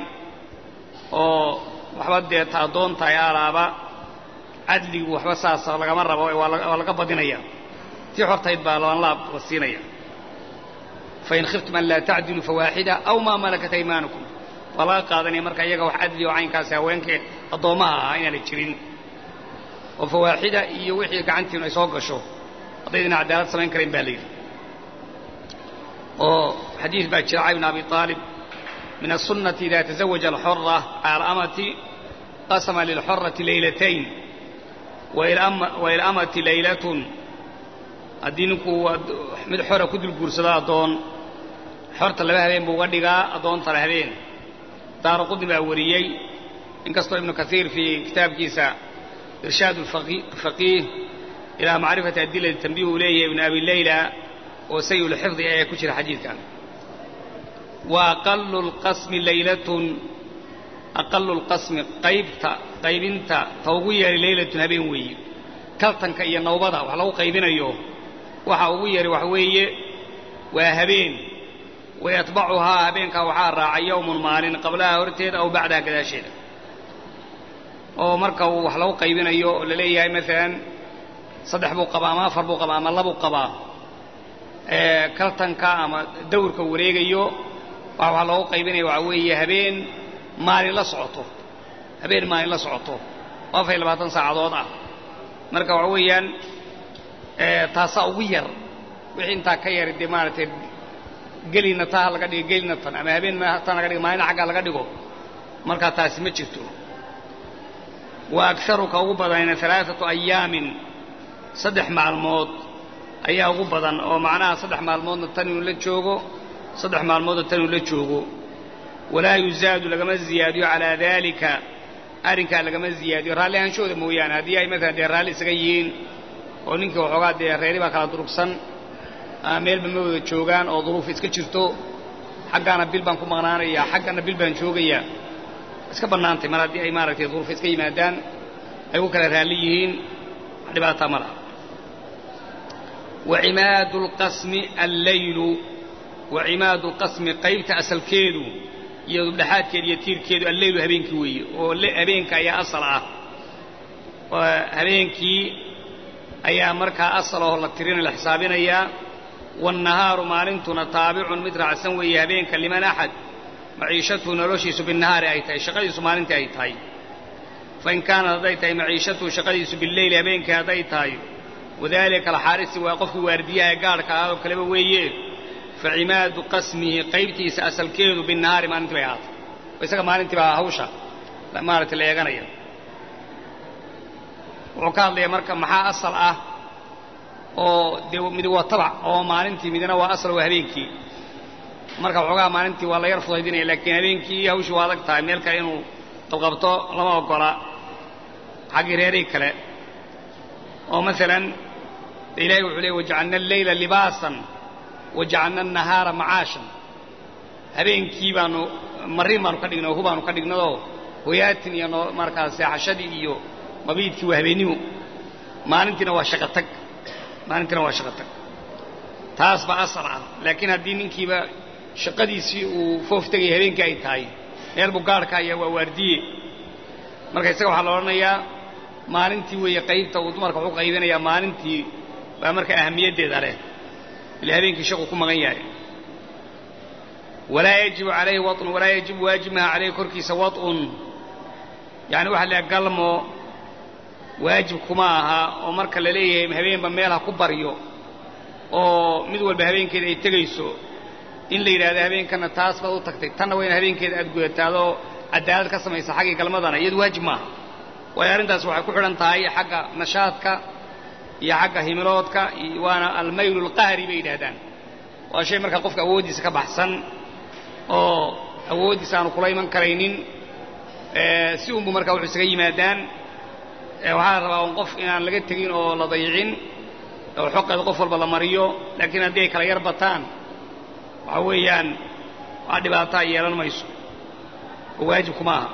oo waxba dee ta addoon tahay alaaba cadligu waxba saasa lagama rabo waa laga badinaya tii xortahayd baa laban laab la siinaya fain khiftum an laa tacdiluu fawaaxida aw maa malakat aymaanukum waa laga qaadanaya marka iyaga wax cadli oo caynkaasi haweenkii addoommaha ahaa inaanay jirin oo fawaaxida iyo wixii gacantiinu ay soo gasho haddaydina cadaalad samayn karayn baa la yidhi oo xadiis baa jira cali bn abi aalib min aلsunnati ida taزawaja alxora cala alamati qasama lilxorati laylatayn wailamati laylatun haddii ninkuu mid xora ku dul guursado addoon xorta laba habeen buu uga dhigaa addoontana habeen daara qudni baa wariyey inkastoo ibnu kaiir fii kitaabkiisa irshaad faqiih ilaa macrifati adilati tanbih uu leeyahay ibnu abi leyla oo sayulxifdi ayaa ku jira xadiidkan wa aqalu lqasmi laylatun aqalu lqasmi qaybta qaybinta ta ugu yeeray laylatun habeen weeye kaltanka iyo nawbada wax lagu qaybinayo waxa ugu yari wax weeye waa habeen wayatbacuhaa habeenkaa waxaa raaca yowmun maalin qablaha horteeda aw bacdaha gadaasheeda oo marka uu wax lagu qaybinayo oo la leeyahay maalan saddex buu qabaa ama afar buu qabaa ama labuu qabaa kaltanka ama dawrka wareegayo waxa wax loogu qaybinaya waxaa weeye habeen maalin la socoto habeen maalin la socoto oo afar iyo labaatan saacadood ah marka waxa weeyaan taasaa ugu yar wixii intaa ka yari dee maaragtay gelina taa ha laga dhigo gelina tan ama habeen tan laga dhigo maalina xaggaa laga dhigo markaa taasi ma jirto wa agaruka ugu badanayna alaaatu ayaamin saddex maalmood ayaa ugu badan oo macnaha saddex maalmoodna tan inuu la joogo saddex maalmoodna tan inuu la joogo walaa yuzaadu lagama ziyaadiyo calaa daalika arrinkaa lagama ziyaadiyo raalli ahaanshooda mooyaane haddii ay maalan dee raalli isaga yihiin oo ninkii waxoogaa dee reeri baa kala durugsan meelba ma wada joogaan oo duruuf iska jirto xaggaana bil baan ku maqnaanaya xaggana bil baan joogayaa iska bannaantay mar haddii ay maaragtay duruuf iska yimaadaan ay ku kala raalli yihiin wax dhibaataa ma laha wacimaadu lqasmi allaylu wacimaadu lqasmi qaybta asalkeedu iyo dubdhexaadkeeda iyo tiirkeedu alleylu habeenkii weeye oo habeenka ayaa asal ah habeenkii ayaa markaa asal oo la tirinaya la xisaabinayaa waannahaaru maalintuna taabicun mid raacsan weeye habeenka liman axad maciishatuhu noloshiisu binnahaari ay tahay shaqadiisu maalintii ay tahay fain kaanat hadday tahay maciishatuhu shaqadiisu bileyli habeenkii hadday tahay wadaalika alxaarisi waa qofkii waardiyaha ee gaadhka ahaadoo kaleba weeye fa cimaadu qasmihi qaybtiisa asalkeedu binnahaari maalintii bay ahaatay isaga maalintii baa hawsha maaragtay la eeganaya wuxuu ka hadlayaa marka maxaa asal ah oo dee mid waa tabac oo maalintii midna waa asal waa habeenkii marka waxoogaa maalintii waa la yar fudaydinaya laakiin habeenkii hawshii waa adag tahay meel kale inuu qabqabto lama ogola xaggii reerii kale oo maalan ilahay wuxuu leey wajacalna alleyla libaasan wajacalna annahaara macaashan habeenkii baanu marin baanu ka dhignay oo hu baanu ka dhignadoo hoyaatin iyo markaas seexashadii iyo mabiidkii waa habeennimo maalintiina waa shaqo tag maalintiina waa shaqo tag taas baa asal ah laakiin haddii ninkiiba shaqadiisii uu foof tegaya habeenkii ay tahay meel buu gaarhka ayaa waa waardiye marka isaga waxaa la odhanayaa maalintii weeye qaybta uu dumarka wuxu qaybinayaa maalintii baa marka ahamiyaddeeda leh ila habeenkii shaqu ku maqan yahay walaa yajibu calayhi waun walaa yajibu waajib maha calayhi korkiisa waun yani waxa la galmo waajib kuma aha oo marka la leeyahay habeenba meel ha ku baryo oo mid walba habeenkeeda ay tegayso in la yidhahdo habeenkana taas baad u tagtay tanna waa in habeenkeeda aad gudataadoo cadaalad ka samaysa xaggii galmadana iyadu waajib maaha waayo arrintaas waxay ku xidhan tahay xagga nashaadka iyo xagga himiloodka waana almaylu alqahri bay yidhaahdaan waa shay markaa qofka awooddiisa ka baxsan oo awooddiisa aanu kula iman karaynin si unbu markaa wuxuu isaga yimaadaan waxaa la rabaa un qof inaan laga tegin oo la dayicin oo xoqeeda qof walba la mariyo laakiin haddii ay kala yar bataan waxa weeyaan waa dhibaato ay yeelan mayso oo waajib kuma aha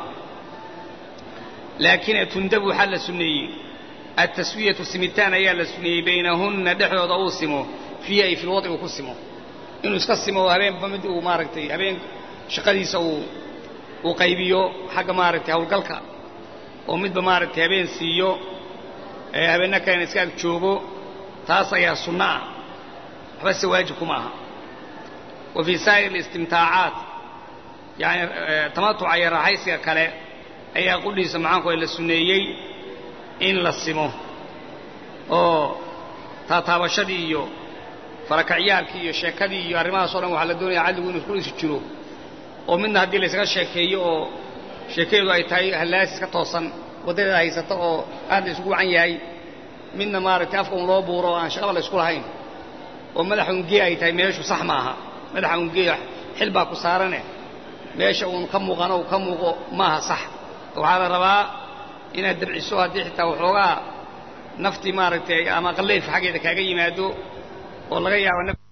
laakiin tundabu waxaa la sunneeyey altaswiyatu simitaan ayaa la suneeyey baynahunna dhexdooda uu simo fiihi ay fi lwadci uu ku simo inuu iska simo oo habeenba mid uu maaragtay habeen shaqadiisa uu uu qaybiyo xagga maaragtay hawlgalka oo midba maaragtay habeen siiyo ee habeenna kalena iska ag joogo taas ayaa sunno ah waxba se waajib kuma aha wa fii saa'ir alistimtaacaat yani tamatuca iyo raaxaysiga kale ayaa qudhiisa macaanku la sunneeyey in la simo oo taataabashadii iyo farakacyaalkii iyo sheekadii iyo arrimahaas o dhan waxaa la doonaya cadligu inuu isku isi jiro oo midna haddii laysaga sheekeeyo oo sheekadeedu ay tahay hallaasis ka toosan waddadeeda haysata oo aad la isugu wacan yahay midna maaragtay afka un loo buuro oo aan shaqaba la isku lahayn oo madaxa ungee ay tahay meeshu sax maaha madaxa ungee xil baa ku saarane meesha uun ka muuqano uu ka muuqo maaha sax waxaa la rabaa inaad dabciso haddii xitaa waxoogaa naftii maaragtay ama qallayf xaggeeda kaaga yimaado oo laga yaabo